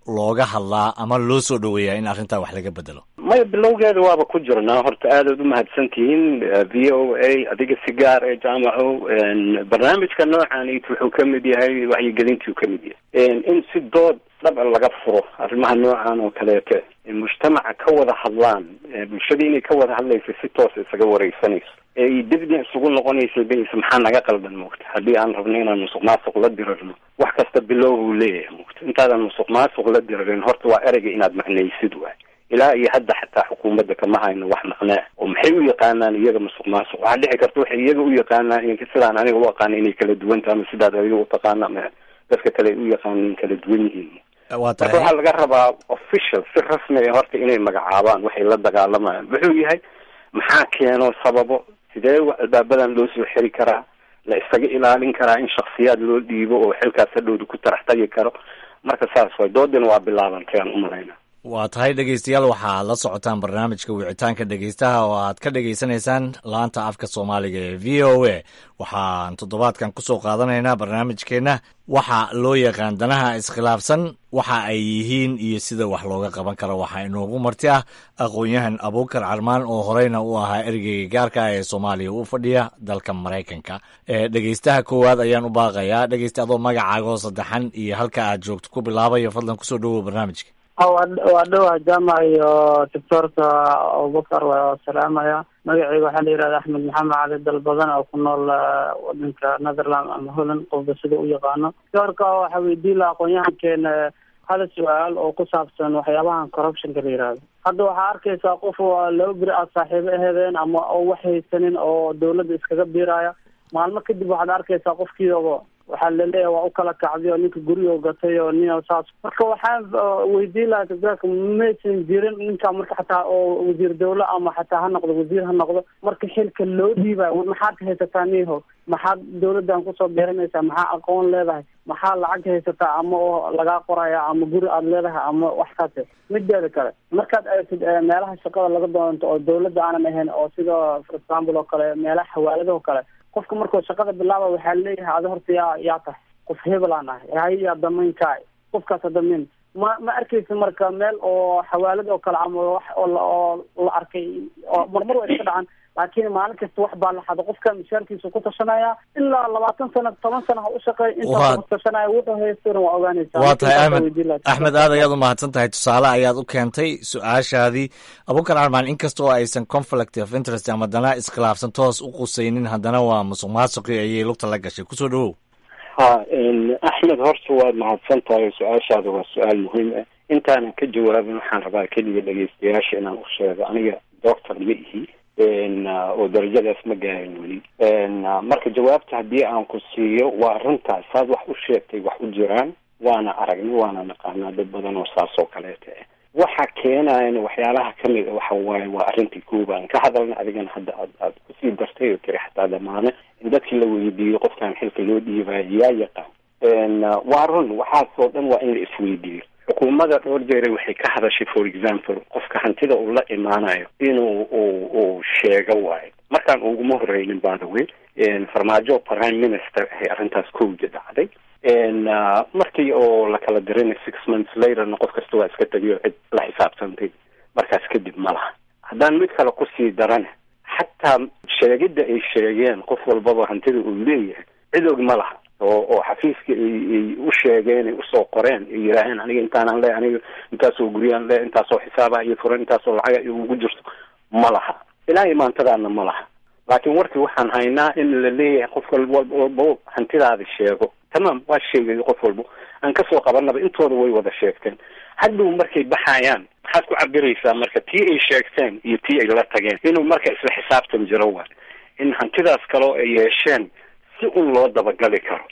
looga hadlaa ama loo soo dhoweeyaa in arrintaa wax laga bedelo maya bilowgeeda waaba ku jirnaa horta aadaad umahadsan tihiin v o a adiga si gaar ee jaamaco barnaamijka noocaanit wuxuu ka mid yahay wacyigelintuu ka mid yahay in si dood dhaba laga furo arrimaha noocan oo kaleete mujtamaca ka wada hadlaan bulshada inay ka wada hadlaysa si toos isaga wareysanayso ee dibna isugu noqonaysa bs maxaa naga qaldan moogta haddii aan rabno inaan musuq maasuq la dirarno wax kasta bilow uu leeyahay moogta intaadan musuq maasuq la dirarin horta waa ereyga inaad macnaysid waay ilaa iyo hadda xataa xukuumadda kama hayno wax maqnaa oo maxay u yaqaanaan iyaga musuq maasuq waxaa dhici karta waxay iyaga u yaqaanaan sidaan aniga u aqaana inay kala duwanta ama sidaad adiga utaqaana ama dadka kale ay u yaqaanaan kala duwan yihiin waa marka tahay waxaa laga rabaa official si rasmi ah horta inay magacaabaan waxay la dagaalamayaan wuxuu yahay maxaa keeno sababo sidee wa- albaabadan loo soo xiri karaa la isaga ilaalin karaa in shaksiyaad loo dhiibo oo xilkaas hadhowda ku tarax tagi karo marka saas way doodina waa bilaabantay aan umalayna waa tahay dhegeystayaal waxaad la socotaan barnaamijka wicitaanka dhegeystaha oo aad ka dhegeysanaysaan laanta afka soomaaliga ee v o a waxaan toddobaadkan kusoo qaadanaynaa barnaamijkeenna waxa loo yaqaan danaha iskhilaafsan waxa ay yihiin iyo sida wax looga qaban karo waxaa inoogu marti ah aqoon-yahan abuukar carmaan oo horeyna u ahaa ergeyga gaarka ah ee soomaaliya u fadhiya dalka maraykanka ee dhegeystaha koowaad ayaan u baaqayaa dhegeysta adoo magacaagoo saddexan iyo halka aad joogto ku bilaabayo fadlan kusoo dhowow barnaamijka waa dhowaa jaamac iyo doctoorka abubakar waa salaamaya magacayga waxaa la yihahda axmed maxamed cali dalbadan oo ku nool eh, wadanka netherland ama holland qofba sida u yaqaano doctoorka waxaa weydiin laha aqoon-yahankeena hal su-aal oo ku saabsan waxyaabahan corruptionka la yihahdo hadda waxaa arkaysaa qof oo laba beri aad saaxiibo ahedeen ama oo wax haysanin oo dawladda iskaga biiraya maalmo kadib waxaad arkaysaa qofkiiaba waxaa laleeyahay waa u kala kacday oo ninka gurigo gatay oo nin saas marka waxaan uh, weydiin lahaa doctorka maysan jirin ninka marka xataa oo wasiir dawle ama xataa ha noqdo wasiir ha noqdo marka xilka loo dhiibayo war maxaad haysataa niho maxaad dawladdan kusoo beeranaysaa maxaa aqoon leedahay maxaa lacag haysataa ama oo lagaa qoraya ama guri aad leedahay ama wax kaase mideeda kale markaad aragtid eh, meelaha shaqada laga doonto oo dawladda aanan ahayn oo sida for example oo kale meelaha xawaaladaha oo kale qofka markuu shaqada bilaaba waxaa leeyahay adi horta yaa yaa tahay qof hebelaan ahay hay yaa damayn kaay qofkaasa damayn ma ma arkaysa marka meel oo xawaalad oo kale ama wax oo la oo la arkay oo marmar waa iska dhacan laakiin maalin kasta wax baa la xado qofka mishaarkiisa ku tashanaya ilaa labaatan sano toban sano ha u shaqeey Waa- intaas ku tashanaya wuxuu haystona waa ogaanaysaa waa tahay Marka intaas axmed weydiin lahaa. axmed aad ayaad u mahadsan tahay tusaale ayaad u keentay su-aashaadii abuukar carmaan inkastoo aysan conflict of interest ama dana iskhilaafsan toos u qusaynin haddana waa musuq maasuqii ayay lugta la gashay kusoo dhowow ha axmed horta waad mahadsan tahay su-aashaada waa su-aal muhiim ah intaanan ka jawaabin waxaan rabaa keliya dhegeystayaasha inaan u sheego aniga doctor ma ihi n oo darajadaas ma gaarin weli n marka jawaabta haddii aan ku siiyo waa arrintaas saad wax u sheegtay wax u jiraan waana aragnay waana naqaanaa dad badan oo saas oo kaleeta ah waxa keenayan waxyaalaha kamid a waxa waaye waa arrintii koobaan ka hadalna adigana hadda aad aad kusii dartay oo tiri xataa damaane in dadkii la weydiiyo qofkan xilka loo dhiibayo yaa yaqaan n waa run waxaasoo dhan waa in la isweydiiyo xukuumadda dhowr jeere waxay ka hadashay for example qofka hantida uu la imaanayo inuu uu uu sheego waayo markaan uguma horeynin by the way farmaajo prime minister ahay arrintaas kowda dhacday n markii oo la kala dirinay six months laterna qof kasta waa iska tegiyo cid la xisaabtantay markaas kadib ma laha haddaan mid kale kusii darana xataa sheegidda ay sheegeen qof walbaba hantida uu leeyahay cid og ma laha oo oo xafiiska ay ay u sheegeen ay usoo qoreen ay yidhaaheen aniga intaanaan le aniga intaasoo guryaan le intaasoo xisaaba iyo furan intaasoo lacaga ugu jirto ma laha ilaa imaantadaana ma laha laakiin warkii waxaan haynaa in la leeyahay qof walba walba hantidaada sheego tamaam waa sheegay qof walba aan kasoo qabanaba intooda way wada sheegteen hadhow markay baxayaan maxaad ku cabiraysaa marka tii ay sheegteen iyo tii ay la tageen inuu marka isla xisaabtan jiro waay in hantidaas kaloo ay yeesheen si un loo dabagali karo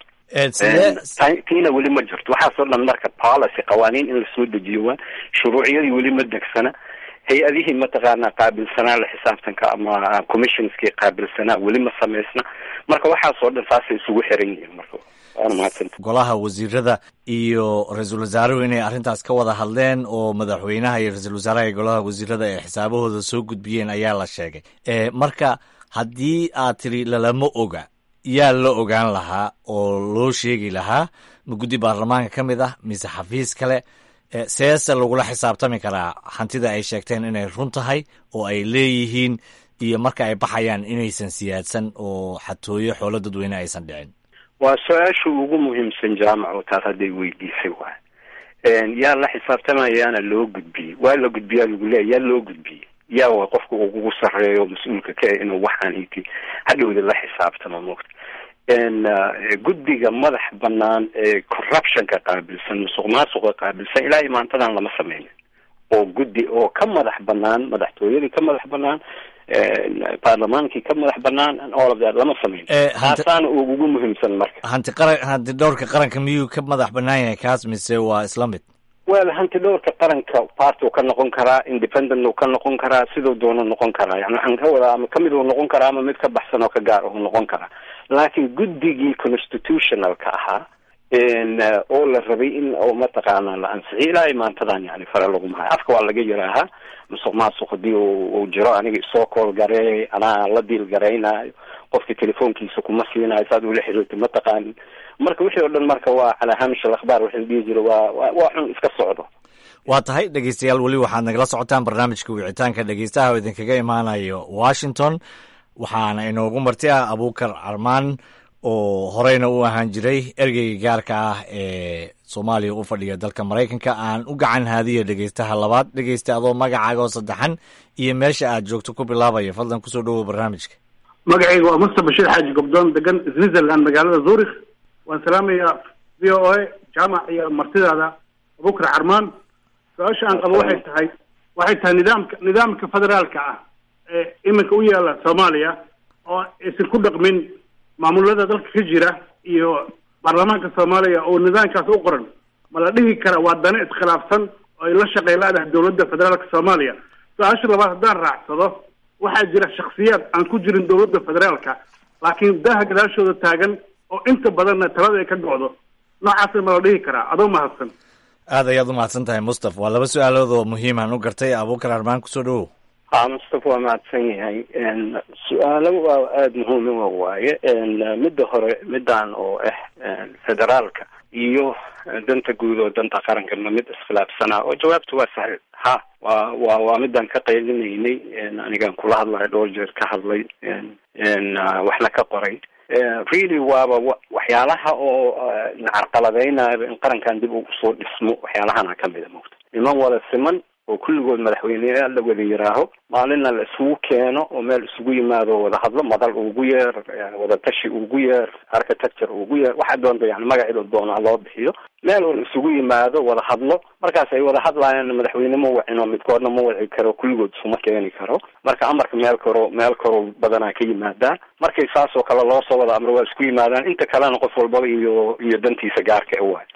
Ta- tiina weli ma jirto waxaasoo dhan marka policy qawaaniin in lasoo dejiyo waa shuruuciyadii weli ma degsana hay-adihii mataqaanaa qaabilsanaa la xisaabtanka ama commissionskii qaabilsanaa weli ma samaysna marka waxaasoo dhan saasay isugu xiran yihiin marka waana mahadsanta golaha wasiirada iyo ra-iisul wasaaruhu inay arrintaas ka wada hadleen oo madaxweynaha iyo ra-iisul wasaaraha iyo golaha wasiirada ay xisaabahooda soo gudbiyeen ayaa la sheegay e marka haddii aad tiri lalama oga yaa la ogaan lahaa oo loo sheegi lahaa ma guddi baarlamaanka ka mid ah mise xafiis kale seese lagula xisaabtami karaa hantida ay sheegteen inay run tahay oo ay leeyihiin iyo marka ay baxayaan inaysan siyaadsan oo xatooyo xoolo dadweyne aysan dhicin waa su-aasha ugu muhiimsan jaamac oo taas hadday weydiisay waay yaa la xisaabtamayaana loo gudbiyey waa la gudbiyaa lagu leeya yaa loo gudbiyey yaa waa qofka ugu sarreeyo mas-uulka ka inuu waxaan iti hadhowda la xisaabtamo mogta guddiga madax banaan ee corruptionka qaabilsan musuq maasuqa qaabilsan ilaa imaantadan lama sameynin oo guddi oo ka madax banaan madaxtooyadii ka madax banaan baarlamaankii ka madax banaan all of that lama sameyn taasaana ugu muhiimsan marka hanti qaran hanti dhowrka qaranka miyuu ka madax banaan yahay kaas mise waa isla mid wel hanti dhowrka qaranka party uu ka noqon karaa independent uu ka noqon karaa siduu doono noqon karaa yani waxaan ka wadaa ama kamid uu noqon karaa ama mid ka baxsan oo ka gaar uu noqon karaa laakiin guddigii constitutionalka ahaa oo la rabay in oo mataqaana la ansixiyo ilaa imaantadan yani fare laguma hayo afka waa laga yaraahaa musuq maasuq hadii uu jiro aniga isoo kool gareey anaa la diil garaynayo qofka telefoonkiisa kuma siinayo saad ula xiriirta mataqaanin marka wixii oo dhan marka waa calaa hamish alakhbaar waxay dhihi jira waa waa xun iska socdo waa tahay dhegeystayaal weli waxaad nagala socotaan barnaamijka wicitaanka dhegeystaha oo idinkaga imaanayo washington waxaana inoogu marti ah abuukar carmaan oo horeyna u ahaan jiray ergeyga gaarka ah ee soomaaliya u fadhiya dalka maraykanka aan u gacan haadiyo dhegeystaha labaad dhegeysta adoo magacaaga oo saddexan iyo meesha aad joogto ku bilaabaya fadlan kusoo dhowow barnaamijka magacayga waa musta bashiir xaaji gobdoon degan switzerland magaalada zurich waan salaamayaa v o a jaamac iyo martidaada abukar carmaan su-aasha aan qabo waxay tahay waxay tahay nidaamka nidaamka federaalka ah ee iminka u yaala soomaaliya oo aysan ku dhaqmin maamulada dalka ka jira iyo baarlamaanka soomaaliya oo nidaamkaas u qoran ma la dhihi kara waa dane iskhilaafsan oo ay la shaqeylaadahay dowladda federaalka soomaaliya su-aasha labaad haddaan raacsado waxaa jira shaksiyaad aan ku jirin dowladda federaalka laakiin daaha gadaashooda taagan oo inta badanna talada ay ka go'do noocaasa ma la dhihi karaa adoo mahadsan aad ayaad u mahadsan tahay mustaf waa laba su-aalood oo muhiimaan u gartay abuukar armaan kusoo dhowow ha mustafa waa mahadsan yahay su-aalo waa aada muhiima waaye midda hore midaan oo ah federaalka iyo danta guud oo danta qarankanma mid iskhilaafsanaa oo jawaabta waa sahil ha wa wa waa midaan ka qaylinaynay anigaan kula hadlayo dhowr jeer ka hadlay waxna ka qoray really waaba waxyaalaha oo nacarqaladeynaayo in qarankan dib ugu soo dhismo waxyaalahana kamida mogta niman wada siman oo kulligood madaxweyneyaal la wada yiraaho maalinna la isugu keeno oo meel isugu yimaado wada hadlo madal ugu yeer wada tashi ugu yeer architecture ugu yeer waxaa doonta yani magaceedo doona loo bixiyo meel oo la isugu yimaado wada hadlo markaas ay wada hadlaayaan madaxweyne ma wacino midkoodna ma waci karo kulligood isuma keeni karo marka amarka meel karo meel karo badanaa ka yimaadaa markay saas oo kale loo soo wada amro waa isku yimaadaan inta kalena qof walbaba iyo iyo dantiisa gaarka e waay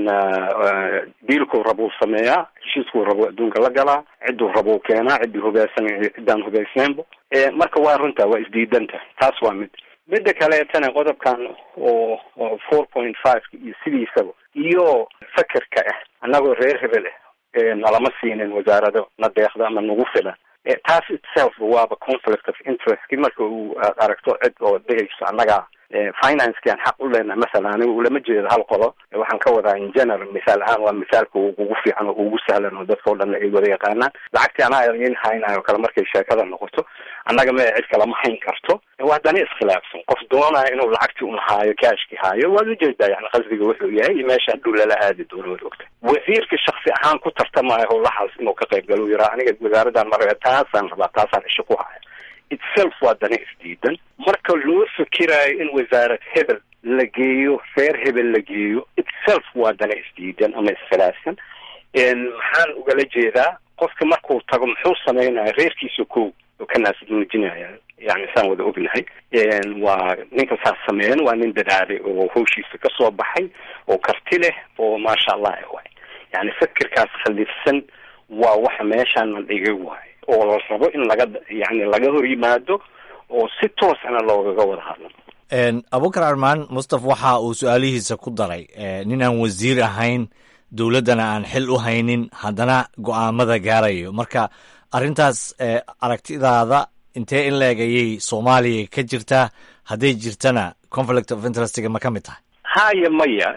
diilkuu rabuu sameeyaa heshiiskuu rabuu adduunka la galaa cidduu rabuu keenaa ciddii hubeysan ciddaan hubeysnaynba marka waa runta waa isdiidanta taas waa mid midda kaleetana qodobkan oo oo four point five iyo sidiisaba iyo fakerka ah annagoo reer hebel ah nalama siinin wasaarado na deeqda ama nagu filan taas itself waaba conflict of interest marka uu aragto cid oo dhehayso annaga financekan xaq u leenahay masalan aniga ulama jeedo hal qolo waxaan ka wadaa in general misaal ahaan waa misaalka ugu fiican oo ugu sahlan oo dadka o dhan ay wada yaqaanaan lacagtii anaa in haynayo kale markay sheekada noqoto annaga ma cid kalama hayn karto waa dani iskhilaafsan qof doonaya inuu lacagtii un haayo kaashki haayo waad ujeedaa yani qasdiga wuxuu yahay iyo meesha hadhow lala aadi doono waad ogta wasiirka shaksi ahaan ku tartamaayo howlahaas inuu ka qayb galo yiraa aniga wasaaradan mara taasaan rabaa taasaan isha ku haya itself waa dana isdiidan marka loo fikiraayo in wasaarad hebel la geeyo reer hebel la geeyo itself waa dana isdiidan ama iskhilaafsan maxaan ugala jeedaa qofka markuu tago muxuu sameynaya reerkiisa ko oo ka naasmuujinaya yani saan wada ognahay waa ninka saas sameeyan waa nin dadaalay oo hawshiisa kasoo baxay oo karti leh oo maasha allah waay yani fikirkaas khaliifsan waa waxa meeshaan la dhigay waay oo la rabo in laga yani laga hor yimaado oo si toosana loogaga wada hadlo abukar armaan mustaf waxa uu su-aalihiisa ku daray nin aan wasiir ahayn dowladdana aan xil u haynin haddana go-aamada gaarayo marka arrintaas aragtidaada intee in la-eg ayay soomaaliya ka jirtaa hadday jirtana conflict of interestga ma ka mid tahay haya maya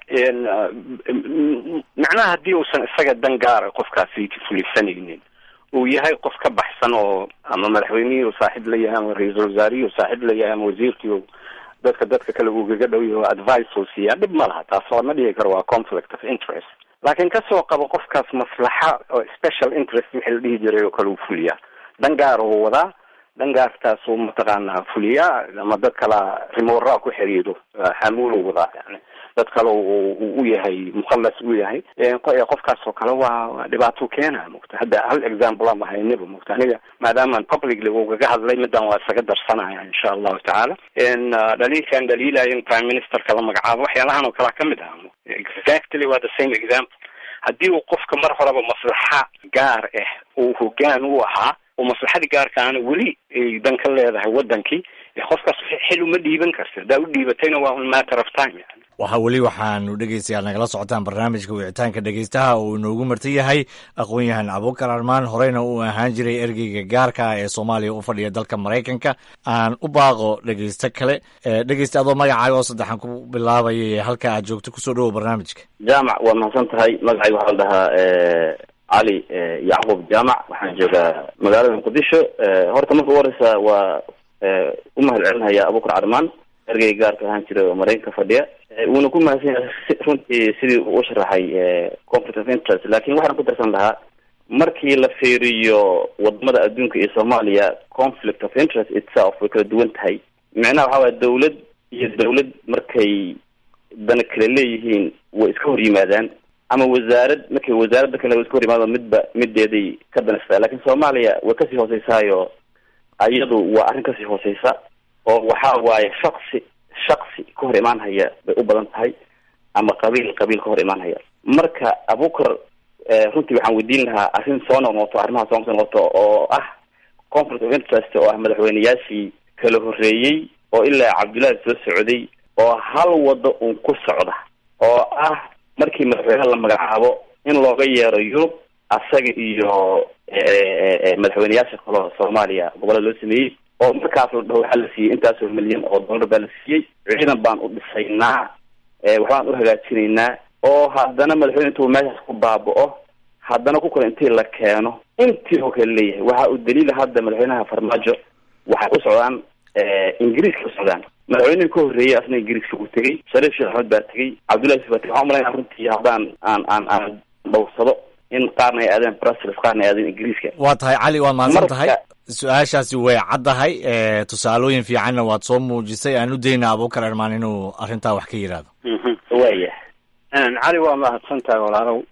macnaha haddii uusan isaga dan gaara qofkaasi fulisanaynin uu yahay qof ka baxsan oo ama madaxweynihii uu saaxiib la yahay ama ra-iisul wasaarihii uu saaxiib la yahay ama wasiirkii uu dadka dadka kale uu gaga dhow yahay advice uu siiyaa dhib ma laha taas lama dhigi karo waa conflict of interest laakiin kasoo qabo qofkaas maslaxa oo special interest wixii la dhihi jiray oo kale uu fuliyaa dan gaara uu wadaa dhangaartaas uu mataqaanaa fuliyaa ama dad kala rimoraa ku xiriiro xamuul wadaa yani dad kale u u yahay mukhalas u yahay qofkaas oo kale waa waa dhibaato keena mogta hadda hal example ama haynaba mogta aniga maadaamaan publicly ugaga hadlay midaan waa isaga darsanaya insha allahu tacaala dhaliilkan dhaliilaya in prime ministerka la magacaabo waxyaalahan oo kalea kamid ah exactly waa the same example haddii uu qofka mar horeba maslaxa gaar ah uu hogaan u ahaa oo maslaxadii gaarkaana weli ay dan ka leedahay wadankii qofkaas xil uma dhiiban karta haddaa u dhiibatayna waa un matter of time yani waxaa weli waxaanu dhegeystayaal nagala socotaan barnaamijka wicitaanka dhegeystaha oo inoogu marti yahay aqoon-yahan abukar armaan horeyna uu ahaan jiray ergeyga gaarka ah ee soomaaliya u fadhiya dalka maraykanka aan u baaqo dhegeysto kale dhegeysta adoo magacaaga oo saddexan ku bilaabaya ee halka aad joogto kusoo dhawow barnaamijka jaamac waa mahadsan tahay magacayga waxaa la dhahaa cali yacquub jaamac waxaan joogaa magaalada muqdisho horta marka u horeysa waa u mahad celinaya abukar carmaan ergeyga gaarka ahaan jiray oo maraykanka fadhiya wuuna ku mahadsan yahay runtii sidii uu u sharaxay conflict of interest lakin waxaan ku darsan lahaa markii la fiiriyo wadamada adduunka iyo soomaaliya conflict of interest itself way kala duwan tahay micnaha waxaa waaya dawlad iyo dawlad markay dana kala leeyihiin way iska hor yimaadaan ama wasaarad markay wasaaradda kale way iska hor yimaado midba mideeday ka danaysataa lakin soomaaliya way kasii hooseysaayo ayadu waa arrin kasii hooseysa oo waxa waaye shaksi shaksi ka hor imaan haya bay u badan tahay ama qabiil qabiil ka hor imaan haya marka abukar runtii waxaan weydiin lahaa arrin soo noqnoqoto arrimaha soo noqnoqoto oo ah conflict of interest oo ah madaxweyneyaashii kala horreeyey oo ilaa cabdullaahi soo socday oo hal wado uun ku socda oo ah markii madaxweyneha la magacaabo in looga yeero yurub asaga iyo madaxweyneyaasha kaleo soomaaliya gobolada loo sameeyey oo markaas la dhaho waxaa la siiyey intaasoo milyan oo dollar baa la siiyey ciidan baan u dhisaynaa waxbaan u hagaajinaynaa oo haddana madaxweyne intuu meeshaas ku baaba'o haddana ku kale intii la keeno intii oo kale leeyahay waxa uu daliila hadda madaxweynaha farmaajo waxay u socdaan ingiriiska u socdaan madaxweynihii ka horreeyey asna ingiriiska uu tegey shariif sheekh axmed baa tegey cabdullahi yusuf baa tegey waxaan umalaynaa runtii haddaan aan aan aan dhowrsado in qaarna ay aadeen brussels qaarna ay aadeen ingiriiska waa tahay cali waad mahadsan tahay su-aashaasi way caddahay tusaalooyin fiicanna waad soo muujisay aan u daynaa abukar ermaan inuu arrintaa wax ka yidhaahdo waya cali waa mahadsan tahay walaalow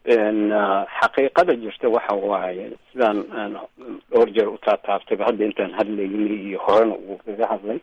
xaqiiqada jirta waxa waaye sidaan dhowr jeer utaataabtayba hadda intaan hadlaynay iyo horena uu kaga hadlay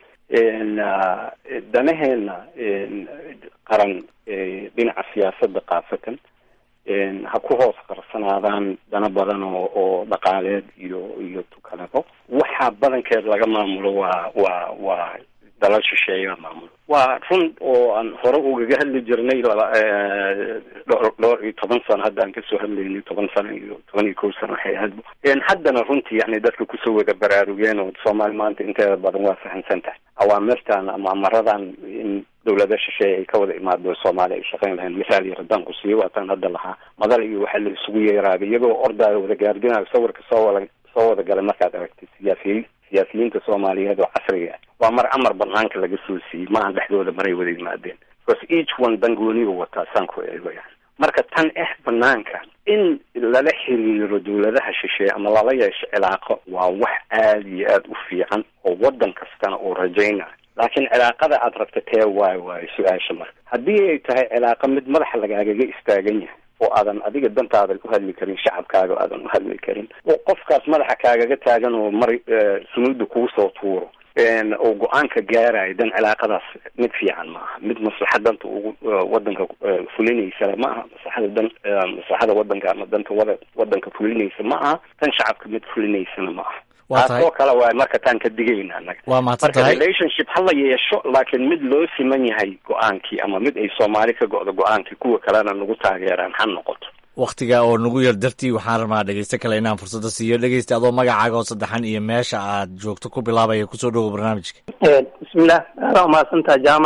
danaheena qaran dhinaca siyaasadda kaasatan ha ku hoos qarsanaadaan dana badan oo oo dhaqaaleed iyo iyo tukalebo waxa badankeed laga maamulo waa waa waa dalal shisheeya maamulo waa run oo aan hore ugaga hadli jirnay laba dhowr dhowr iyo toban sano hadda aan kasoo hadlaynay toban sano iyo toban iyo kow sano waxay ahayd haddana runtii yani dadka kusoo wada baraarugeen oo soomaali maanta inteeda badan waa fahamsan tahay awaamirtan ama amaradan in dawlada shisheeye ay ka wada imaado soomaaliya ay shaqayn lahayn misaal iyo haddaan ku siiyo waataan hadda lahaa madal iyo waxaa la isugu yeeraabay iyagoo ordaayo wada gaardinayo sawirka soo wada soo wada galay markaad aragtay siyaasiyiin siyaasiyiinta soomaaliyeed oo casriga ah waa mar amar banaanka laga soo siiyey maaha dhexdooda maray wada yimaadeen because each one dangoonigu wataa saan ku eego yani marka tan eh banaanka in lala xiriiro dawladaha shisheeye ama lala yeesho cilaaqo waa wax aada iyo aada u fiican oo wadan kastana uu rajaynayo laakiin cilaaqada aad rabta tee waayo waayo su-aasha marka haddii ay tahay cilaaqo mid madaxa lagaagaga istaagan yahay oo aadan adiga dantaadan u hadli karin shacabkaaga o aadan u hadli karin oo qofkaas madaxa kaagaga taagan oo mar sunuudda kugu soo tuuro oo go-aanka gaarayo dan cilaaqadaas mid fiican ma aha mid maslaxa danta ugu wadanka fulinaysa ma aha maslaxada dan maslaxada wadanka ama danta wada wadanka fulinaysa ma aha tan shacabka mid fulinaysana ma aha taasoo kale waay marka taan ka digayna anaga waa mahadsan marka tahay relationship ha la yeesho laakiin mid loo siman yahay go-aankii ama mid ay soomaali ka go-do go-aankii kuwa kalena nagu taageeraan ha noqoto wakhtiga oo nagu yar dartii waxaan rabnaa dhegeyste kale inaan fursadda siiyo dhegeysta adoo magacaaga oo saddexan iyo meesha aad joogto ku bilaabaya kusoo dhowow barnaamijka bismillah aada umahadsantaha jaamac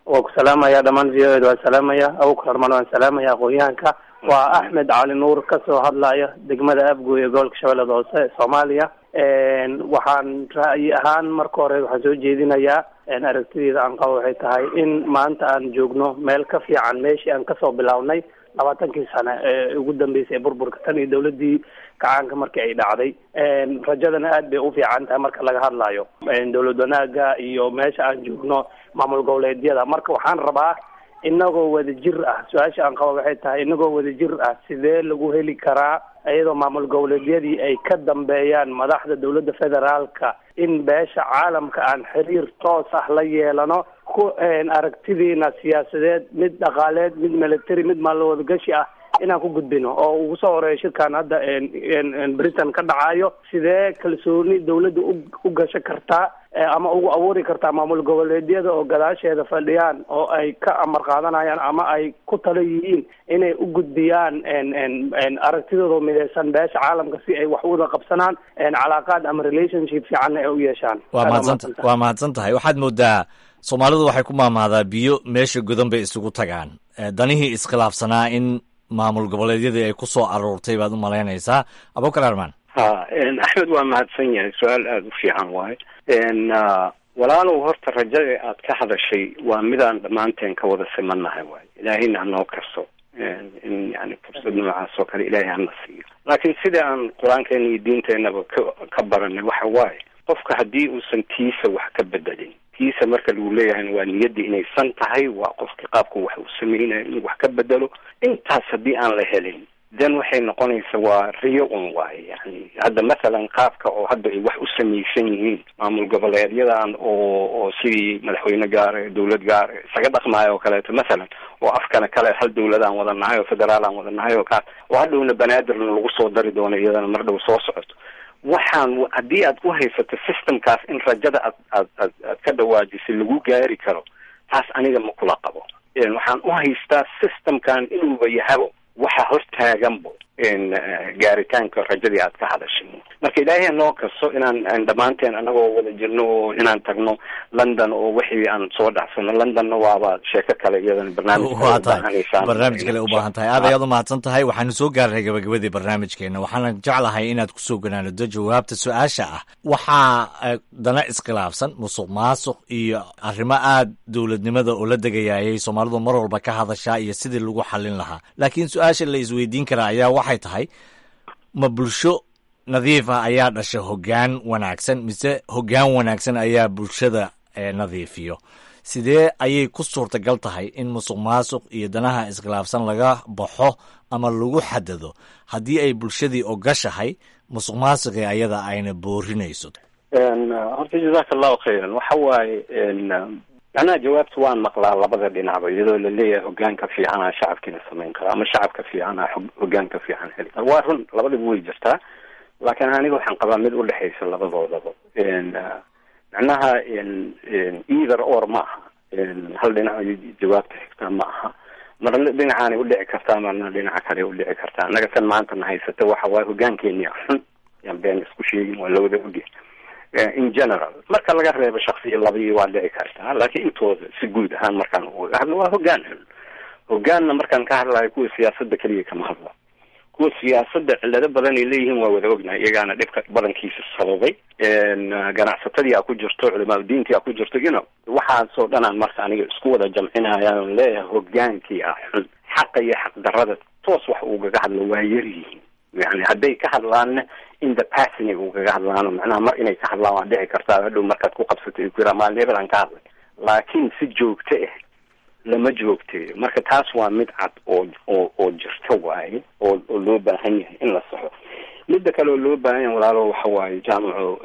waa ku salaamaya dhammaan v o ed waan salaamaya abukar armaan waan salaamaya aqoon-yahanka waa axmed cali nuur kasoo hadlaya degmada abgoy ee gobolka shabeellada hoose soomaaliya waxaan ra'yi ahaan marka hore waxaan soo jeedinayaa aragtideeda aan qabo waxay tahay in maanta aan joogno meel ka fiican meeshii aan kasoo bilownay labaatankii sane ee ugu dambeysay ee burburka tan iyo dawladii kacaanka markii ay dhacday rajadana aad bay u fiican tahay marka laga hadlayo dowlad wanaaga iyo meesha aan joogno maamul goboleedyada marka waxaan rabaa inagoo wada jir ah su-aasha aan qabo waxay tahay inagoo wada jir ah sidee lagu heli karaa iyadoo maamul goboleedyadii ay ka dambeeyaan madaxda dowladda federaalka in beesha caalamka aan xiriir toos ah la yeelano ku aragtidiina siyaasadeed mid dhaqaaleed mid military mid maalwadagashi ah inaan ku gudbino oo ugu soo horeeya shirkan hadda britain ka dhacayo sidee kalsooni dawladda u gasho kartaa ama ugu abuuri kartaa maamul goboleedyada oo gadaasheeda fadhiyaan oo ay ka amar qaadanayaan ama ay ku talo yihiin inay u gudbiyaan aragtidooda mideysan beesha caalamka si ay wax uwada qabsanaan calaaqaad ama relationship fiicanna ay u yeeshaan waa mahadsanta waa mahadsan tahay waxaad moodaa soomaalidu waxay ku maamaadaa biyo meesha godan bay isugu tagaan danihii iskhilaafsanaa in maamul goboleedyadii ay ku soo aruurtay baad u malaynaysaa abukar armaan ha axmed waa mahadsan yahay su-aal aada u fiican waaye walaalow horta rajada aad ka hadashay waa midaan dhammaanteen ka wada simannahay waaye ilaahayna hanoo karso in yani fursad noocaas oo kale ilaahay hana siiyo laakiin sida aan qur-aankeena iyo diinteenaba ka ka baranay waxa waaye qofka haddii uusan tiisa wax ka bedelin tiisa marka lagu leeyahayna waa niyaddii inay san tahay waa qofka qaabku wax uu sameynaya inuu wax ka bedelo intaas haddii aan la helin then waxay noqonaysa waa riyo un waaye yani hadda mathalan qaabka oo hadda ay wax u samaysan yihiin maamul goboleedyadan oo oo sidii madaxweyne gaare dawlad gaare isaga dhaqmaayo oo kaleeto mathalan oo afkana kale hal dawladaan wada nahay oo federaal aan wada nahay oo kaas oo hadhowna banaadirna lagu soo dari doono iyadana mar dhow soo socoto waxaan haddii aad u haysato systemkaas in rajada aad aad aad aad ka dhawaajisay lagu gaari karo taas aniga ma kula qabo waxaan u haystaa systemkan inuuba yahabo waxa hortaaganbo gaaritaanka rajadii aad ka hadashay marka ilaahay noo kaso inaan dhammaanteen anagoo wada jirno oo inaan tagno london oo wixii aan soo dhacsano londonna waaba sheeko kale iyadan waa tahay barnaamij kale u baahan tahay aad ayaad u mahadsan tahay waxaanu soo gaarnay gabagabadii barnaamijkeena waxaana jeclahay inaad kusoo ganaanado jawaabta su-aasha ah waxaa dana iskhilaafsan musuq maasuq iyo arrimo aad dowladnimada oo la degayaayay soomaalidu mar walba ka hadashaa iyo sidii lagu xallin lahaa laakiin su-aasha la isweydiin karaa ayaa waxay tahay ma bulsho nadiif ah ayaa dhasha hoggaan wanaagsan mise hoggaan wanaagsan ayaa bulshada nadiifiyo sidee ayay ku suurtagal tahay in musuq maasuq iyo danaha iskhilaafsan laga baxo ama lagu xadado haddii ay bulshadii ogashahay musuq maasuqii ayada ayna boorinayso horta jazaaka allahu khayran waxa waaye macnaha jawaabta waan maqlaa labada dhinacba iyadoo laleeyahay hogaanka fiicana shacabkiina samayn kara ama shacabka fiicana hogaanka fiican heli kara waa run labadaba way jirtaa laakiin aniga waxaan qabaa mid udhexaysa labadoodaba macnaha either or ma aha hal dhinac jawaabta xigtaa ma aha marna dhinacaanay udhici kartaa marna dhinaca kale udhici kartaa annaga tan maanta na haysata waxa waaye hogaankeenia xun yaan been isku sheegin waa lawada oge in general marka laga reebo shaksiya labii waa dhici kartaa laakiin intooda si guud ahaan markaan uga hadlo waa hogaan xun hogaanna markaan ka hadlayo kuwa siyaasadda keliya kama hadla kuwa siyaasadda cillado badan ay leeyihiin waa wada ognahay iyagaana dhibka badankiisa sababay ganacsatadii a ku jirto culimaaudiintii a ku jirto you know waxaasoo dhanaan marka aniga isku wada jamcinaya on leeyahay hogaankii ah xun xaqa iyo xaqdarada toos wax ugaga hadlo waa yar yihiin yani hadday ka hadlaanna in the passion ay ugaga hadlaano macnaha mar inay ka hadlaan waa dhici kartaa hadhow markaad ku qabsato ay ku yiraa maalin hebel aan ka hadlay laakiin si joogto ah lama joogteeyo marka taas waa mid cad oo oo oo jirto waaye oo oo loo baahan yahay in la saxo midda kale oo loo baahan yahay walaalo waxa waaye jaamaco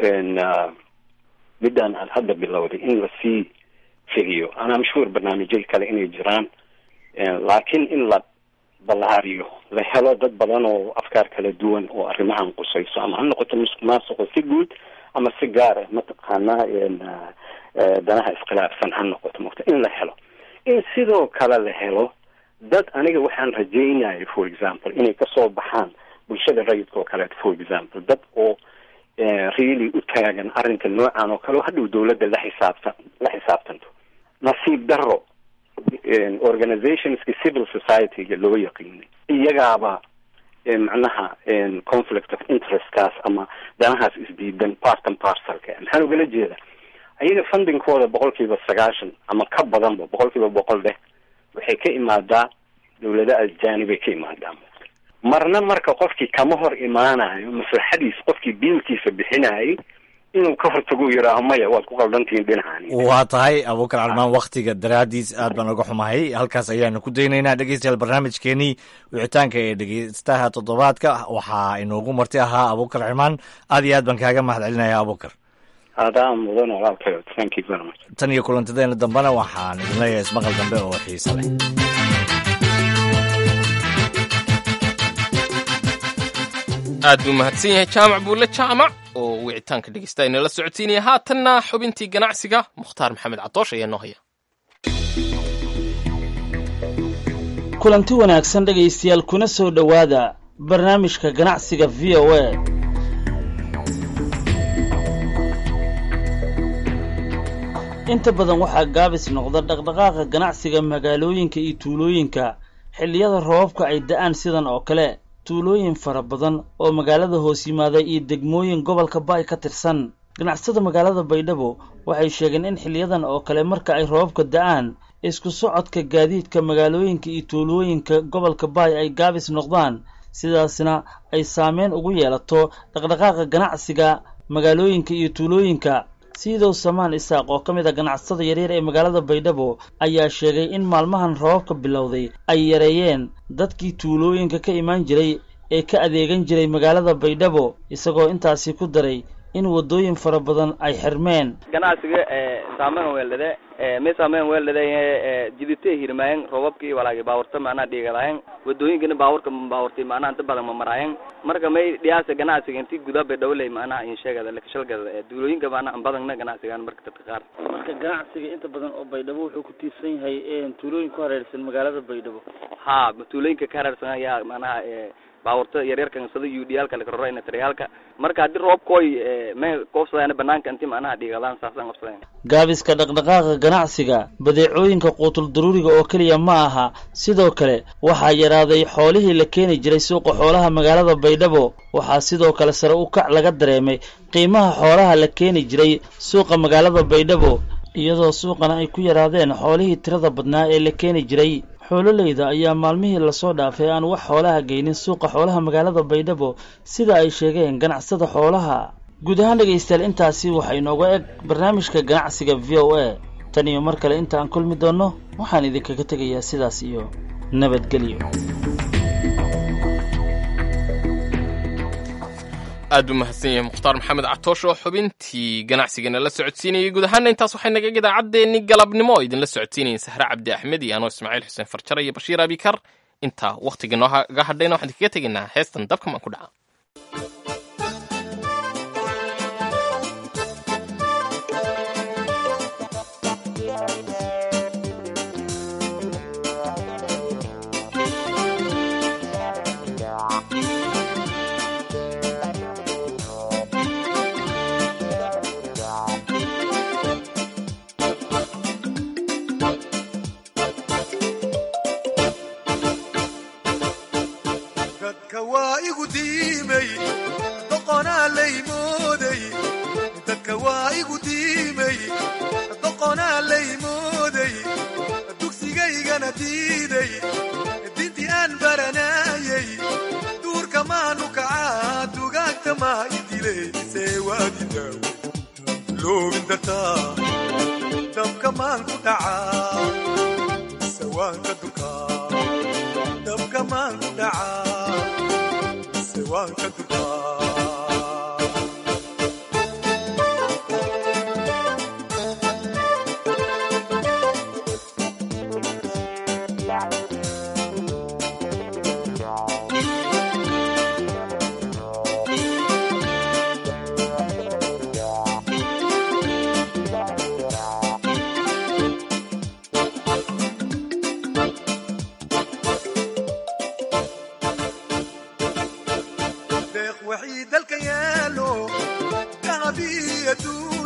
midaan aad hadda bilowday in lasii fidiyo anaa mashhuur barnaamijyay kale inay jiraan laakiin in la ballaariyo la helo dad badan oo afkaar kala duwan oo arrimahan qusayso ama ha noqoto musuq maasuqo si guud ama si gaar ah mataqaanaa danaha iskhilaafsan ha noqoto mota in la helo in sidoo kale la helo dad aniga waxaan rajaynaya for example inay kasoo baxaan bulshada rayidka oo kaleeto for example dad oo really u taagan arrinka noocan oo kale oo hadhow dawladda la xisaabtan la xisaabtanto nasiib daro organizationski civil society-ga loo yaqiinay iyagaaba macnaha conflict of interestkaas ama danahaas isdiidan partan parcelka maxaan ugala jeeda ayaga fundingkooda boqol kiiba sagaashan ama ka badanba boqol kiiba boqol dheh waxay ka imaadaa dawlada ajanibay ka imaadaa marna marka qofkii kama hor imaanayo maslaxadiis qofkii biilkiisa bixinayay inuu ka hortago yidhaaho maya waad ku qaldantihiin dhinacaani waa tahay abuukar carmaan waktiga daraadiis aad baan uga xumahay halkaas ayaanu ku daynaynaa dhegeystayaal barnaamijkeenii wicitaanka ee dhegeystaha toddobaadka waxaa inoogu marti ahaa abuukar carmaan aad iyo aad baan kaaga mahad celinaya abuukar adaa mudan walaalkayo thank you very much tan iyo kulantadeena dambena waxaan idin leeyahay ismaqal dambe oo xiisa leh aad buu mahadsan yahay jaamac buulle jaamac oo wicitaanka dhegeysta inala socodsiinaya haatanna xubintii ganacsiga mukhtaar maxamed cadoosh ayaa noo haya kulanti wanaagsan dhegaystayaal kuna soo dhowaada barnaamijka ganacsiga v o a inta badan waxaa gaabis noqda dhaqdhaqaaqa ganacsiga magaalooyinka iyo tuulooyinka xilliyada roobabka ay da'aan sidan oo kale tuulooyin fara badan oo magaalada hoos yimaada iyo degmooyin gobolka baay ka tirsan ganacsada magaalada baydhabo waxay sheegeen in xiliyadan oo kale marka ay roobabka da'aan isku socodka gaadiidka magaalooyinka iyo tuulooyinka gobolka baay ay gaabis noqdaan sidaasna ay saameyn ugu yeelato dhaqdhaqaaqa ganacsiga magaalooyinka iyo tuulooyinka siidow samaan isaaq oo ka mid a ganacsada yaryar ee magaalada baydhabo ayaa sheegay in maalmahan roobabka bilowday ay yareeyeen dadkii tuulooyinka ka imaan jiray ee ka adeegan jiray magaalada baydhabo isagoo intaasi ku daray in waddooyin fara badan ay xirmeen ganacsiga saameyn weeldhade may saameyn weeldhade jidite hirmaayen roobabkii walaagi baawarta macnaha dhiigadayen wadooyinkana baawarka baawartay macnaha inta badan ma maraayen marka may dhiyaasa ganacsiga intii gudaa baydhawoley macnaha insheegada lakashalgada duulooyinka macnaha badangna ganacsigan marka dadka qaar marka ganacsiga inta badan oo baydhabo wuxuu ku tiirsan yahay tuulooyin ku hareersan magaalada baydhabo ha tuulooyinka ka hareersan ayaa macnaha baawarta yaryarkan sida udiyaalka lakarora taryaalka marka haddii roobkooy may qoofsadaan banaanka inti macnaha dhiigadaan saasaan qabsadeen gaabiska dhaqdhaqaaqa ganacsiga badeecooyinka quutul daruuriga oo keliya ma aha sidoo kale waxaa yaraaday xoolihii la keeni jiray suuqa xoolaha magaalada baydhabo waxaa sidoo kale sare u kac laga dareemay qiimaha xoolaha la keeni jiray suuqa magaalada baydhabo iyadoo suuqana ay ku yaraadeen xoolihii tirada badnaa ee la keeni jiray xoololeyda ayaa maalmihii lasoo dhaafay aan wax xoolaha geynin suuqa xoolaha magaalada baydhabo sida ay sheegeen ganacsada xoolaha guud ahaan dhegaystayaal intaasi waxaa inooga eg barnaamijka ganacsiga v o a tan iyo mar kale inta aan kulmi doonno waxaan idinkaga tegayaa sidaas iyo nabadgelyo aad buu mahadsan yahay mukhtaar maxamed catoosh oo xubintii ganacsigana la socodsiinayay guud ahaana intaas waxay naga idaacaddeenni galabnimo oo idinla socodsiinayeen sahre cabdi axmed iyo anoo ismaaciil xuseen farjare iyo bashiir abikar intaa wakhtiga nooga hadhayna waxaan idinkaga tegaynaa heestan dabka maan ku dhaca dalka yaalo dahabiya